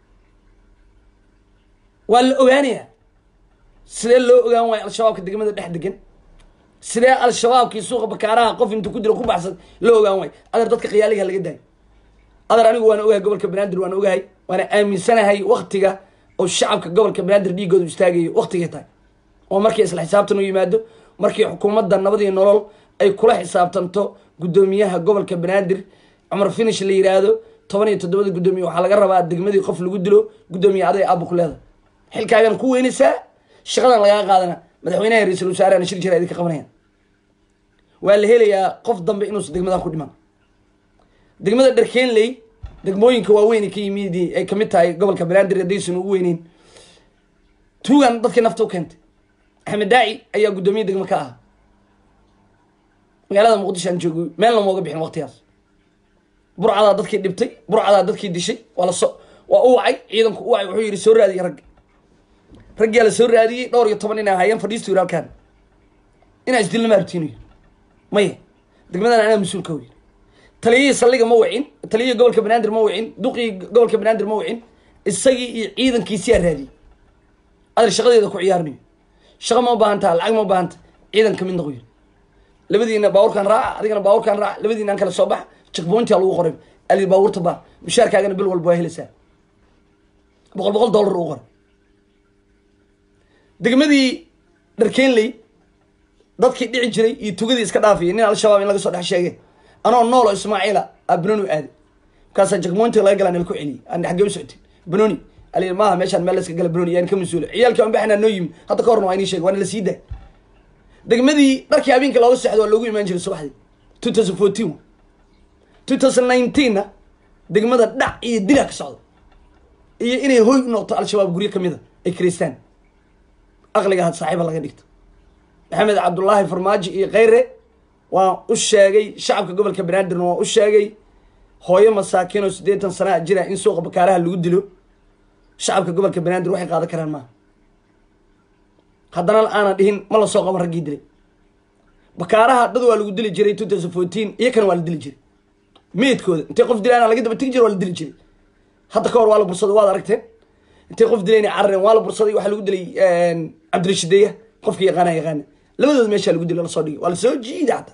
waa la ogaanayaa sidee loo ogaan waayo al-shabaabka degmada dhex degan sidee al-shabaabkii suuqa bakaaraha qof intuu ku dilo ku baxsan loo ogaan waayo adeer dadka khiyaaliga laga daayo adeer anigu waana ogahay gobolka banaadir waana ogahay waana aaminsanahay waktiga oo shacabka gobolka banaadir dhiigoodu istaagayo waktigay tahay oo markii isla xisaabtan u yimaado markii xukuumadda nabadii nolol ay kula xisaabtanto guddoomiyaha gobolka banaadir cumar finish la yiraahdo toban iyo toddobada guddoomiye waxaa laga rabaa degmadii qof lagu dilo guddoomiye aday aaba ku leedahay xilkaagana ku weynaysaa shaqadan lagaa qaadana madaxweynaha ra-iisul wasaarehana shir jira idinka qabanayaan waa la helayaa qof dambe inuusan degmadan ku dhiman degmada dharkeenley degmooyinka waaweyn ka yimid ay kamid tahay gobolka banaadir haddaysan ugu weyneyn tuugan dadkii nafta u keentay axmed daaci ayaa guddoomiye degmo ka ahaa magaalada muqdisho aan joogo meel lamooga bixin waqtigaas burcadaa dadkii dhibtay burcadaa dadkii dishay waa laso waa u wacay ciidanku u wacay wuxuu yidhi soo raadiye ragga raggiyaa la soo raadiyey dhowr iyo toban inay ahaayeen fadhiistu yiri halkaan inaa isdilna maartiinayo maya degmadan anaa mas-uulka wey taliyihii saldhiga ma wicin taliyihii gobolka banaadir ma wicin duqii gobolka banaadir ma wicin isagii iyo ciidankiisiyaa raadiyey adeer shaqadeeda ku ciyaarnayo shaqa ma ubaahantaa lacag ma ubahanta ciidan kamid noqo yiri labadiina baabuurkaan raaca adigana baabuurkaan raaca labadiina aan kala soo baxa jekbointia lagu qoray ali baabuurta baa mushaarkaagana bil walba waa helaysaa boqol boqol dollar uu qoray degmadii dharkeenley dadkii dhici jiray iyo tugadii iska dhaafiyay nin al-shabaab in laga soo dhex sheegay anoo noolo ismaaciila a banoni aaday markaasaa jekmointiga laga galaa nala ku celiyay aan xaggee u socotin banoni ali maaha meeshaan meel layska gala banoni yaan ka mas-uula ciyaalkii aan baxnaa noo yimi hadda ka horna waa inii sheegay waana la sii daay degmadii dharkii habeenka looga seexdo waa loogu imaan jiray subaxdii two thousand fourteen two thousand nineteenna degmada dhac iyo dila ka socda iyo inay hoy u noqoto al-shabaab guryo kamid a ay kiraystaan aqliga had saaxiiba laga dhigto maxamed cabdullaahi farmaajo iyo kheyre waan u sheegay shacabka gobolka banaadirna waan u sheegay hooyo masaakiin oo siddeetan sanaa jira in suuqa bakaaraha lagu dilo shacabka gobolka banaadir waxay qaadan karaan maaha haddana aanan dhihin ma lasoo qaban raggii dilay bakaaraha dad waa lagu dili jiray two thousand fourteen iyakana waa la dili jiray meydkooda intay qof dilaana laga daba tegi jira waa la dili jiray hadda ka hor waa la bursaday waad aragteen intay qof dilayna carareen waa la bursaday waxaa lagu dilay cabdirashideeya qofka yaqaana yaqaana labadood meeshaa lagu dilay lasoo dhigay waa lasoo jiida hataa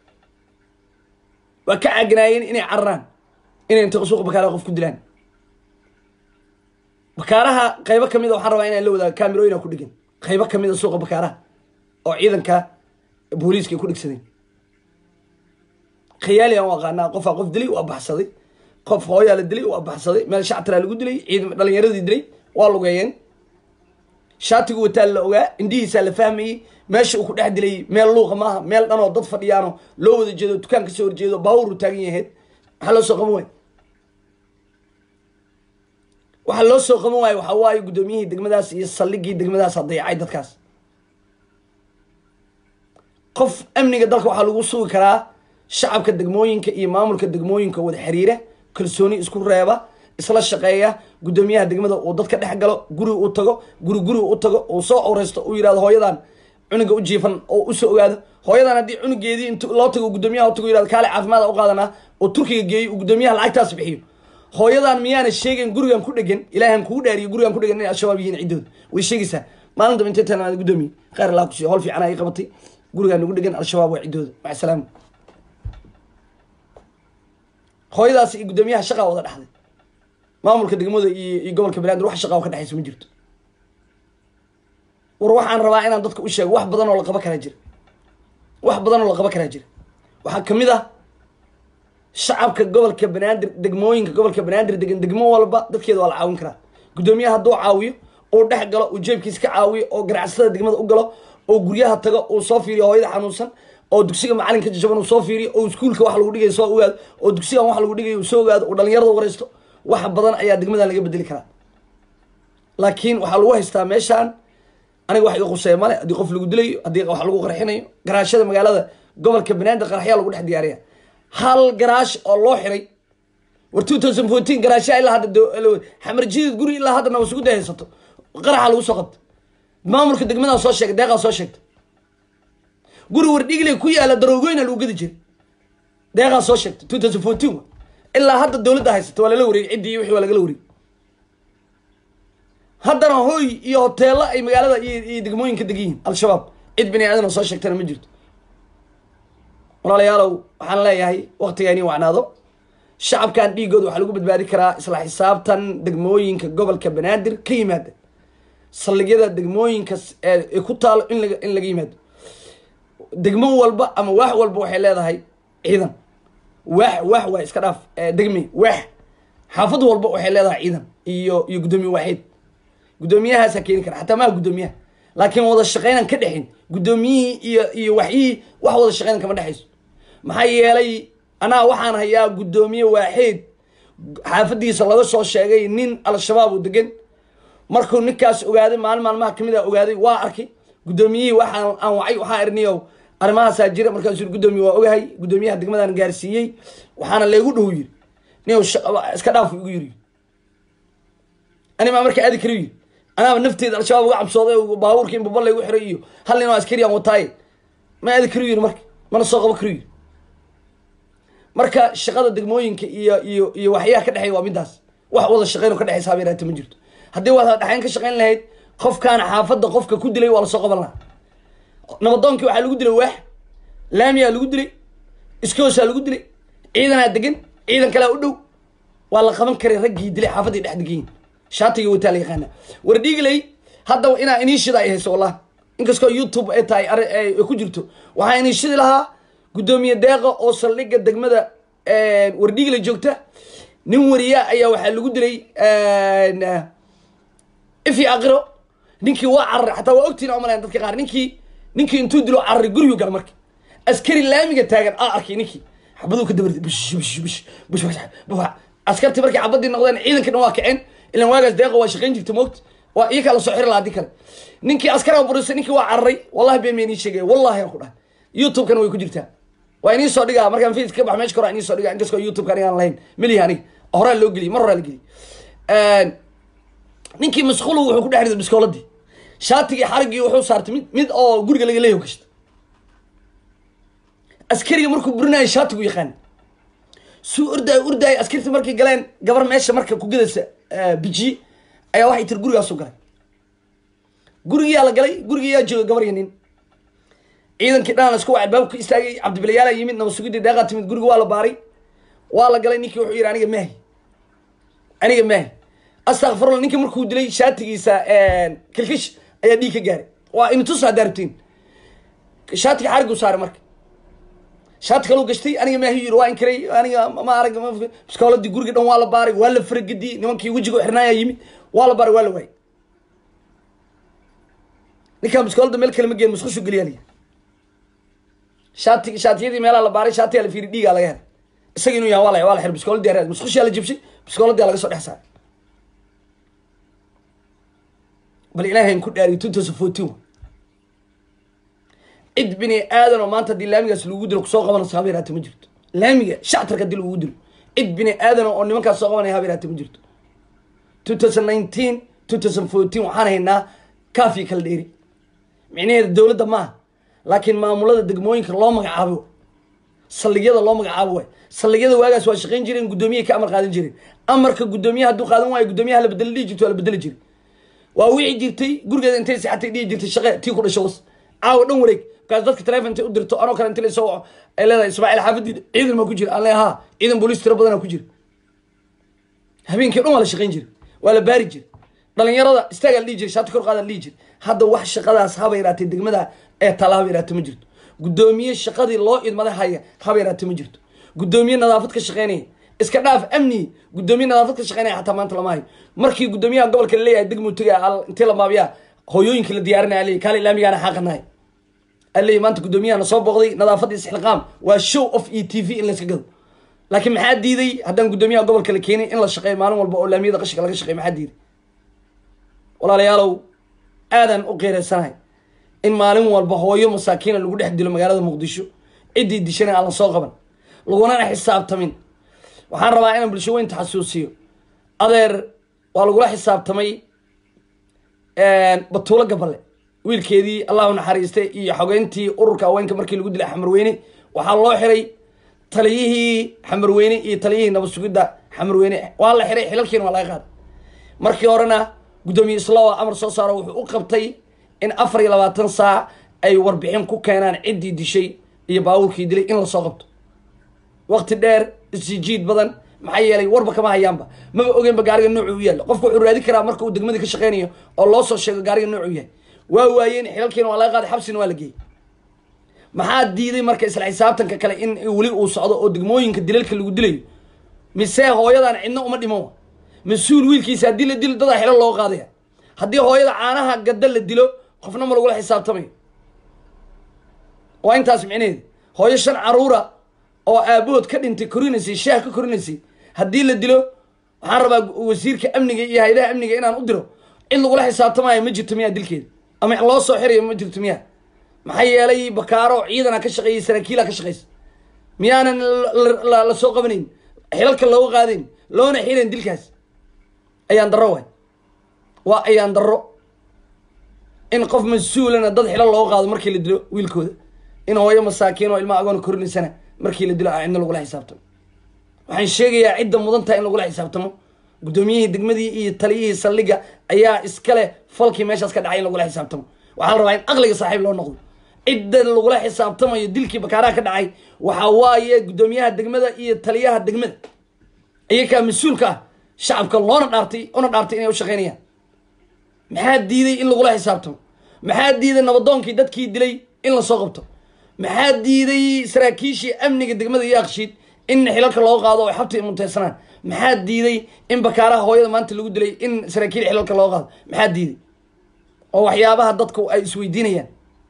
waa ka cagnaayeen inay cararaan inay intay suuqa bakaaraha qof ku dilaan bakaaraha qaybo kamid a waxaan rabaa inaan la wadaago kamerooyina ku dhigan qaybo kamid a suuqa bakaaraha oo ciidanka booliiska ay ku dhigsadeen khiyaali aan u aqaanaa qofaa qof dilay waa baxsaday qof hooyaa la dilay waa baxsaday meel shactaraa lagu dilay ciidan dhalinyaradii dilay waa lugeeyeen shaatigu wataa la ogaa indhihiisaa la fahmayey meesha uu ku dhex dilay meel luuqa maaha meel dhanoo dad fadhiyaano loo wada jeedo dukaan kasoo horjeedo baawuru taagan yahayd maxaa loo soo qaban waay waxaa loo soo qaban waayo waxaa waaye guddoomiyihii degmadaas iyo saldhigii degmadaas dayacay dadkaas qof amniga dalka waxaa lagu sugi karaa shacabka degmooyinka iyo maamulka degmooyinka wada xiriira kalsooni isku reeba isla shaqeeya guddoomiyaha degmada uu dadka dhex galo guriga u tago guri guriga u tago uu soo awreysto uu yihahdo hooyadan cunuga u jiifan oo usoo ogaado hooyadan haddii cunugeedii int loo tago guddoomiyaha u tago yihahdo kaale caafimaada u qaadanaa oo turkiga geeyo uu guddoomiyaha lacagtaas bixiyo hooyadan miyaana sheegayn gurigan ku dhegan ilaahan kugu dhaariyo gurigan ku dhegan inay al-shabaab yihiin ciddooda way sheegaysaa maalin daba intay tanaa guddoomiye khayr allah kusiiyo howl fiican ay qabatay gurigaan nagu dhegan al-shabaab waa ciddooda maca salaama hooyadaas iyo guddoomiyaha shaqaa wada dhexday maamulka degmada iyo iyo gobolka banaadir wax shaqaa oo ka dhexaysa ma jirto war waxaan rabaa inaan dadka u sheego wax badan oo la qaba karaa jira wax badan oo la qaba karaa jira waxaa kamid ah shacabka gobolka banaadir degmooyinka gobolka banaadir degan degmo walba dadkeeda waa la caawin karaa guddoomiyaha hadduu caawiyo uu dhex galo uu jeebkiisa ka caawiyo oo ganacsatada degmada u galo oo guryaha tago uu soo fiiriyo hooyada xanuunsan oo dugsiga macalinka jajaban uu soo fiiriyo oo iskuulka wax lagu dhigayo soo ogaado oo dugsigan wax lagu dhigayo uu soo ogaado uu dhalinyarada wareysto wax badan ayaa degmadan laga bedeli karaa laakiin waxaa lagu haystaa meeshaan aniga wax iga quseeya male haddii qof lagu dilayo haddii wax lagu qarxinayo garaashada magaalada gobolka banaadir qarxyaa lagu dhex diyaariya hal garaash oo loo xiray war two thousand fourteen garaasha ilaa hadda xamar jidid guri ilaa haddana wasugu day haysato qaraxa lagu soo qabta maamulka degmadaa soo sheegay deeqaa soo sheegta guri wardhigle ku yaala daroogoyna lagu gedi jiray deeqaa soo sheegta two thousand fourteen ilaa hadda dowladda haysata waa lala wareegay ciddii wixii waa lagala wareegay haddana hoy iyo hoteelo ay magaalada iyo iyo degmooyinka degan yihiin al-shabaab cid bini aadan oo soo sheegtana ma jirto walaalayaalow waxaan leeyahay waktigaani wacnaado shacabkan dhiigooda waxaa lagu badbaadi karaa isla xisaabtan degmooyinka gobolka banaadir ka yimaada saldhigyada degmooyinka ee ku taalo in laga in laga yimaado degmo walba ama waax walba waxay leedahay ciidan waax waax waa iska dhaaf degme waax xaafad walba waxay leedahay ciidan iyo iyo guddoomiye waaxeed guddoomiyahaasaa keeni kara xataa maha guddoomiyaha laakiin wada shaqeynan ka dhexin guddoomiyihii iyo iyo waxyihii wax wada shaqeynan kama dhexayso maxaa yeelay anaa waxaan hayaa guddoomiye waaxeed xaafadiisa laga soo sheegay nin al-shabaab u degan markuu ninkaas ogaaday maalin maalmaha kamid a ogaaday waa arkay guddoomiyihii waxaan aan wacay waxaa erniyow arrimahaasaa jira markaasuu yiri guddoomiye waa ogahay guddoomiyaha degmadan gaarsiiyey waxaana laygu dhow yiri nin iska dhaaf igu yiri animaa marka aadi kari yiri anaaba nafteeda al-shabaab uga cabsooday baabuurka in babal laygu xiray iyo hal nin oo askari aan wataaye ma aadi kari yiri marka mana soo qabo kari yiri marka shaqada degmooyinka iyo iyo iyo waxyaha ka dhexeeya waa midaas wax wada shaqeyn oo ka dhexeysa habeeraata ma jirto haddii wada dhexeyn ka shaqeyn lahayd qofkaana xaafadda qofka ku dilay waa lasoo qaban lahaa nabadoonkii waxaa lagu dilay waax laamiyaa lagu dilay iskoosaa lagu dilay ciidanaa degan ciidan kalea u dhow waa la qaban karay raggii dilay xaafaddii dhex degayin shaatiga wataa la yaqaana war dhiigley hadda inaa iniishida ay hayso wallah inkastoo youtube ay tahay ay ku jirto waxaa iniishidi lahaa guddoomiye deeqa oo saldhigga degmada wardhiigle joogta nin wariya ayaa waxaa lagu dilay ifi aqiro ninkii waa cararay xataa waa ogtiin umalayn dadka qaar ninkii ninkii intuu dilo cararay gurigu gala marka askari laamiga taagan aa arkay ninkii xabaduu ka dabartay bish bish bish bish bish askartii markay xabadii noqdeen ciidanka dhan waa kaceen ilan waagaas deeqa waa shaqayn jirta moogta waa iyakaa lasoo xiri lahaa haddii kale ninkii askaraga burisay ninkii waa cararay wallahi been been ii sheegaya wallahi aan ku dhahay youtube-kana way ku jirtaa waa inii soo dhigaa markaan facebook ka bax meesha kora inii soo dhigaa inkastoo youtube-ka aniga aan lahayn melihi aniga horaa loo geliyay mar horaa la geliyay ninkii masquulu wuxuu ku dhex riday biskooladii shaatigii xariggii wuxuu saartay mid mid oo guriga laga leeyahy gashta askariga markuu burinayo shaatigu yaqaan suu ordaayo ordaayo askartii markay galeen gabar meesha marka ku gadaysa bijiye ayaa waxay tiri gurigaasu galay gurigiyaa la galay gurigiyaa jooga gabar iyo nin ciidankii dhan la isku wacay baabku istaagay cabdibilayaala yimid naba sugidii deeqaa timid guriga waa la baaray waa la galay ninkii wuxuu yidhi aniga maahi aniga maahi astakfirullah ninkii markuu dilay shaatigiisa kilkish ayaa dhiig ka gaaray waa imitus haddaa rabtiin shaatiga xarigu saaray marka shaati kaluu gashtay aniga maahi yiri waa inkiray aniga ma arag biskooladii guriga dhan waa la baaray waa la faragediyey nimankii wejiga xirnaaya yimid waa la baaray waa la waayay ninkaan biskoolada meel kale ma geen musqushu geliyaa liyi shaati shaatiyadii meelaha la baaray shaatiyaa la fiiri dhiigaa laga helay isaga inuu yahay waa la waa la xir biskooladii areed musqushiyaa la jibshay biskooladii laga soo dhex saaray bal ilaahay ku dhaariyo two thousand fourteen cid bini aadan oo maanta haddii laamigaas lagu dilo kusoo qabanayso haba yaraate ma jirto laamiga shactarka haddii lagu dilo cid bini aadan oo nimankaas soo qabanaya haba yaraate ma jirto two thousand nineteen two thousand fourteen waxaan haynaa kaafiya kala dheeri micnaheeda dowladda maaha laakiin maamulada degmooyinka loo magacaabo saldhigyada loo magacaabo waay saldhigyada waagaas waa shaqayn jireen guddoomiyaha ka amar qaadan jireen amarka guddoomiyaha hadduu qaadan waayo guddoomiyaha la bedeli dhihi jirto waa la bedeli jiray waa wici jirtay gurigeeda intay sixatay dhihi jirtay shaqe tii ku dhasho was caawa dhan wareeg markaas dadka teleefon intay u dirto anoo kale inta la soo waco ay leedahay ismaaciil xaafadiida ciidan maa ku jira aan leeyahay ha ciidan booliis tiro badanaa ku jira habeenkii o dhan waa la shaqayn jiray waa la baari jiray dhalinyarada istaagaa la dhihi jiray shaati kor qaada la dhihi jiray hadda wax shaqadaas haba yaraatee degmada ee tala haba yaraate ma jirto guddoomiye shaqadii loo idmaday haya haba yaraate ma jirto guddoomiye nadaafad ka shaqeynaya iska dhaaf amni guddoomiye nadaafad ka shaqeynaya xataa maanta lama hayo markii guddoomiyaha gobolka la leeyahay degmuu tegay intii la maabiyaa hooyooyinka la diyaarinaya aley kaale ilaamigaana xaaqanahay aley maanta guddoomiyaha soo booqday nadaafadda isxilqaam waa show of e t v in layska gado laakiin maxaa diiday haddaan guddoomiyaha gobolka la keenin in la shaqeeyo maalin walba oo laamiyada qashinka laga shaqeeyo maxaa diiday walaalayaalow aadan u qeereysanahay in maalin walba hooyo masaakiina lagu dhex dilo magaalada muqdisho ciddii dishana aan la soo qaban lagunana xisaabtamin waxaan rabaa inaan bulsho weynta xasuusiyo adeer waa lagula xisaabtamay batuulo gaballe wiilkeedii allahu naxariistay iyo xogeyntii ururka haweenka markii lagu dilay xamarweyne waxaa loo xiray taliyihii xamarweyne iyo taliyihii nabad sugidda xamarweyne waa la xiray xilalkiina waa laga qaaday markii horena guddoomiye islaawa amar soo saaro wuxuu u qabtay in afar iyo labaatan saac ay warbixin ku keenaan ciddii dishay iyo baawurkii dilay in lasoo qabto waqti dheer isjiid badan maxaa yeelay warba kama hayaanba maba ogeenba gaariga noocu u yaalla qofku wuxuu raadi karaa marka uu degmadii ka shaqeynayo oo loo soo sheego gaariga noocu yahay waa waayeen xilalkiina waa laga qaaday xabsina waa la geeyey maxaa diiday marka isla xisaabtanka kale in weli uu socdo oo degmooyinka dilalka lagu dilayo mise hooyadan cidna uma dhiman mas-uul wiilkiisa haddii la dilo dadaa xilo loo qaadaya haddii hooyada caanaha gadda la dilo qofna ma lagula xisaabtamayo waa intaas micnaheeda hooyo shan caruura oo aabahood ka dhintay korinaysay shaah ka korinaysay haddii la dilo waxaan rabaa wasiirka amniga iyo hay-adaha amniga inaan u diro cid lagula xisaabtamayo ma jirto miyaa dilkeeda ama loo soo xirayo ma jirto miyaa maxaa yeelay bakaaro ciidana ka shaqeeyay saraakiila ka shaqeysa miyaanan la soo qabanayn xilalka looga qaadayn loona xiran dilkaas ayaan darro waay waa ayaan darro in qof mas-uulana dad xilo looga qaado markii la dilo wiilkooda in hooyo masaakiin oo ilmaha agoona korinaysana markii la dilo a cidna lagula xisaabtamo waxaan sheegayaa cidda mudan taha in lagula xisaabtamo guddoomiyihii degmadii iyo taliyihii saldhiga ayaa iskale falkii meeshaas ka dhacay in lagula xisaabtamo waxaa la rabaa in aqliga saaxiib loo noqdo cidda lagula xisaabtamayo dilkii bakaaraha ka dhacay waxaa waaye guddoomiyaha degmada iyo taliyaha degmada iyakaa mas-uulka ah shacabka loona dhaartay una dhaartay inay u shaqeynayaan maxaa diiday in lagula xisaabtamo maxaa diiday nabadoonkii dadkii dilay in lasoo qabto maxaa diiday saraakiishii amniga degmada iyo akshiid in xilalka loo qaado oo xabta muteysanaan maxaa diiday in bakaaraha hooyada maanta lagu dilay in saraakiil xilalka loo qaado maxaa diiday oo waxyaabaha dadku ay isweydiinayaan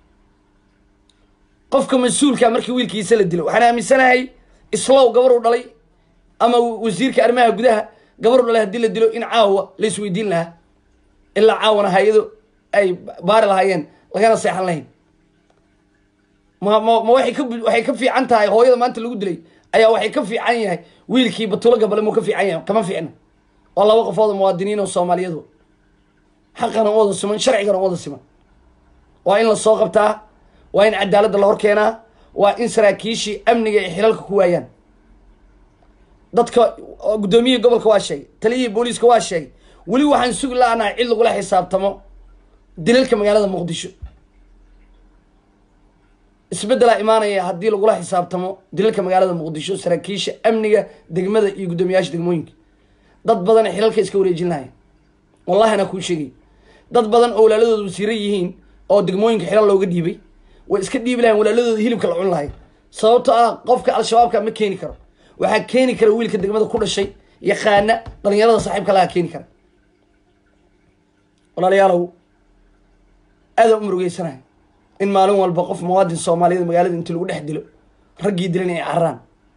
qofka mas-uulka markii wiilkiisa la dilo waxaan aaminsanahay islow gabaruu dhalay ama wasiirka arrimaha gudaha gabaruu dhalay haddii la dilo in caawa la isweydiin lahaa ilaa caawana hay-ado ay baari lahaayeen lagana seexan lahayn ma ma ma waxay ka waxay ka fiican tahay hooyada maanta lagu dilay ayaa waxay ka fiican yahay wiilkii batulo gabale muu ka fiican yahay kama fiicna waa laba qofood oo muwaadiniin oo soomaaliyadu xaqana u wada siman sharcigana u wada siman waa in la soo qabtaa waa in cadaaladda la hor keenaa waa in saraakiishii amniga ay xilalka ku waayaan dadka guddoomiyihii gobolka waa sheegay taliyihii booliiska waa sheegay weli waxaan sugi la-nahay cid lagula xisaabtamo dilalka magaalada muqdisho isbeddelaa imaanaya haddii lagula xisaabtamo dilalka magaalada muqdisho saraakiisha amniga degmada iyo guddoomiyaasha degmooyinka dad badan xilalka iska wareejin lahayn wallahi anaa kuu sheegay dad badan oo walaaladooda wasiiro yihiin oo degmooyinka xilal looga dhiibay way iska dhiibi lahayn walaaladooda hilibka la cun lahay sababto ah qofka al-shabaabka ma keeni karo waxaa keeni kara wiilka degmada ku dhashay yaqaana dhalinyarada saaxiibka laha keeni kara walaalayaalow aada u murugeysanahay in maalin walba qof muwaadin soomaaliyeed magaalada inti lagu dhex dilo raggii dilan ay cararaan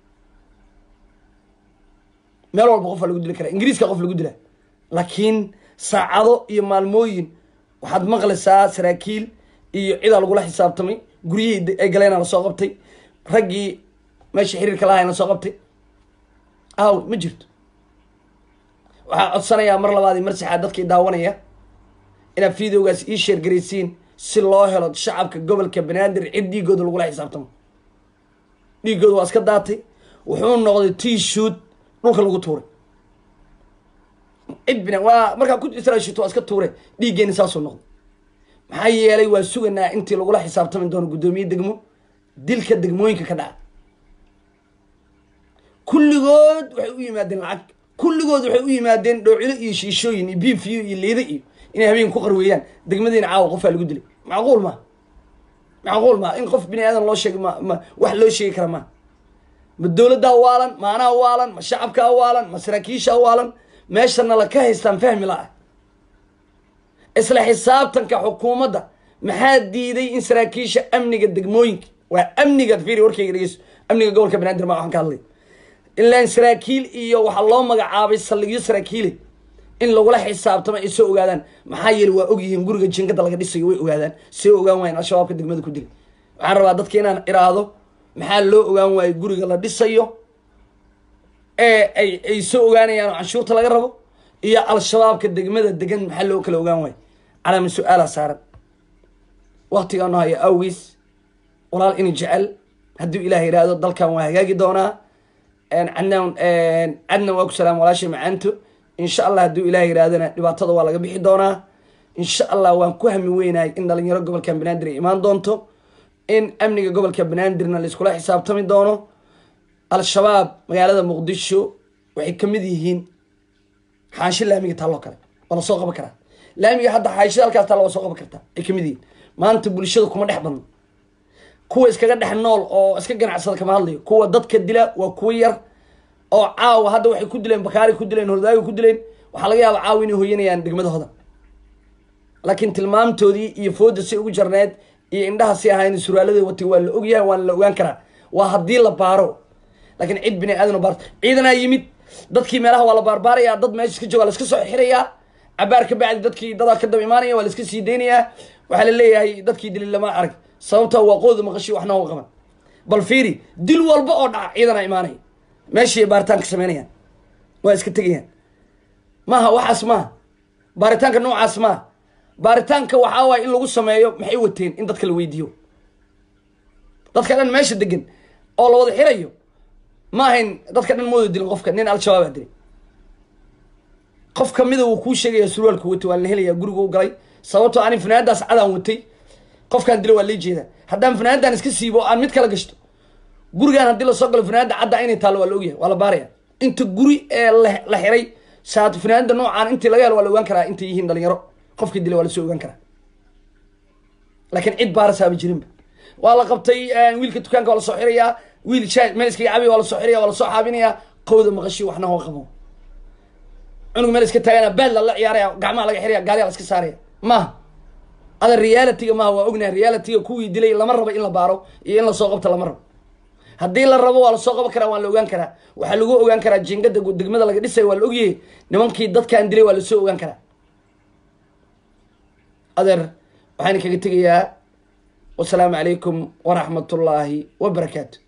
meel walba qof waa lagu dili karaa ingiriiska qof lagu dila laakiin saacado iyo maalmooyin waxaad maqlaysaa saraakiil iyo cidaa lagula xisaabtamay guryihii ay galeena lasoo qabtay raggii meesha xiriirka lahayn lasoo qabtay aaw ma jirto waxaa codsanayaa mar labaad iyo mar saxaad dadkii daawanaya inaad videogaas ii sheergaraysiin si loo helo shacabka gobolka banaadir cid dhiigooda lagula xisaabtamo dhiigooda waa iska daatay wuxuu noqday tii shuud dhulka lagu tuuray cid bina waa markaa ku israashito waa iska tuure dhiiggeeni saasuu noqday maxaa yeelay waa suganaa intii lagula xisaabtami doono guddoomiye degmo dilka degmooyinka ka dhaca kulligood waxay u yimaadeen lacag kulligood waxay u yimaadeen dhoocilo iyo shiishooyin iyo biifiyo iyo liida iyo inay habeen ku qarweeyaan degmadiina caawa qofaa lagu dilay macquul ma macquul ma in qof bini aadan loo sheegay ma ma wax loo sheegi kara ma ma dowladdaa waalan ma anaa waalan ma shacabkaa waalan ma saraakiishaa waalan meeshana la ka haystaan fahmi la-ah isla xisaabtanka xukuumadda maxaa diiday in saraakiisha amniga degmooyinka waa amniga fiiri warkayga dhegeyso amniga gobolka banaadir ma waxaan ka hadlay ilaan saraakiil iyo waxaa loo magacaabay saldhigyo saraakiile in lagula xisaabtamo ay soo ogaadaan maxaa yeele waa ogyihiin guriga jinkada laga dhisayo way ogaadaan see ogaan waayeen al-shabaabka degmada ku dilay waxaan rabaa dadka inaan iraahdo maxaa loo ogaan waayo guriga la dhisayo ee ay ay soo ogaanayaan oo canshuurta laga rabo iyo al-shabaabka degmada degan maxaa loo kala ogaan waayo calaama su-aala saaran waktigaanu haya awgiis walaal ini jecel hadduu ilaah yidhaahdo dalkan waa hagaagi doonaa cadnaan cadna waa ku salaam walaashay macaanto insha allah hadduu ilaah yidhahdana dhibaatada waa laga bixi doonaa insha allah waan ku hami weynahay in dhalinyaro gobolka banaadir ay imaan doonto in amniga gobolka banaadirna laiskula xisaabtami doono al-shabaab magaalada muqdisho waxay kamid yihiin xaansho laamiga taalloo kale waa lasoo qaban karaa laamiga hadda xaanshida halkaas taalla waa soo qaban kartaa ay kamid yihiin maanta bulshada kuma dhex badno kuwa iskaga dhex nool oo iska ganacsada kama hadlayo kuwa dadka dila waa kuwa yar oo caawa hadda waxay ku dileen bakaari ku dileen hordaaga ku dileen waxaa laga yaaba caawa inay hoyanayaan degmadahooda laakiin tilmaamtoodii iyo fooda si ugu jarneed iyo indhaha si ahayn suraalada watay waa la ogyahay waana la ogaan karaa waa haddii la baaro laakiin cid bini aadan baar ciidanaa yimid dadkii meelaha waa la baarbaarayaa dad meesha iska jooga la iska soo xirayaa cabaar ka bacdi dadkii dadaa ka daba imaanaya waa la iska sii deynayaa waxaa la leeyahay dadkii dilay lama arag sababta waa qooda maqashi waxna u qaban bal fiiri dil walba oo dhaca ciidanaa imaanaya meeshii baaritaanka sameynayaan waa iska tegayaan maaha waxaas maaha baaritaanka noocaas maaha baaritaanka waxaa waaya in lagu sameeyo maxay wateen in dadka la weydiiyo dadka dhan meesha degan oo la wada xirayo ma ahayn dadka dhan mooda dilin qofka nin al-shabaabaa dilay qof kamida wuu kuu sheegaya surwaalku watay waan la helayaa guriga u galay sababtoo ani fanaanadaas cadaan watay qofkaan dila waa lay jeedaa haddaan fanaanadan iska siibo aan mid kala gashto gurigaan haddii lasoo galo fanaanada cadda inay taallo waa la ogyahay waa la baaraya inta guri ee la xiray saat fanaanada noocaan intii laga helo waa la ogaan karaa intay yihiin dhalinyaro qofkii dilay waa lasoo ogaan karaa laakiin cid baarasaaba jirinba waa la qabtay wiilka dukaanka waa lasoo xirayaa wiil shaa meel iskaga cabiya waa lasoo xiraya waa lasoo xaabinayaa qowda maqashi waxna hoo qabo cunug meel iska taagana baad lala ciyaaraya gacmaha laga xiraya gaariya la iska saaraya maaha ada realityga maaha waa ognahay realityga kuwii dilay lama rabo in la baaro iyo in lasoo qabto lama rabo haddii la rabo waa lasoo qaban karaa waa la ogaan karaa waxaa lagu ogaan karaa jingada degmada laga dhisayo waa la ogyahay nimankii dadkaan dilay waa lasoo ogaan karaa adeer waxaan kaga tegayaa wasalaamu calaykum waraxmatullaahi wabarakaatu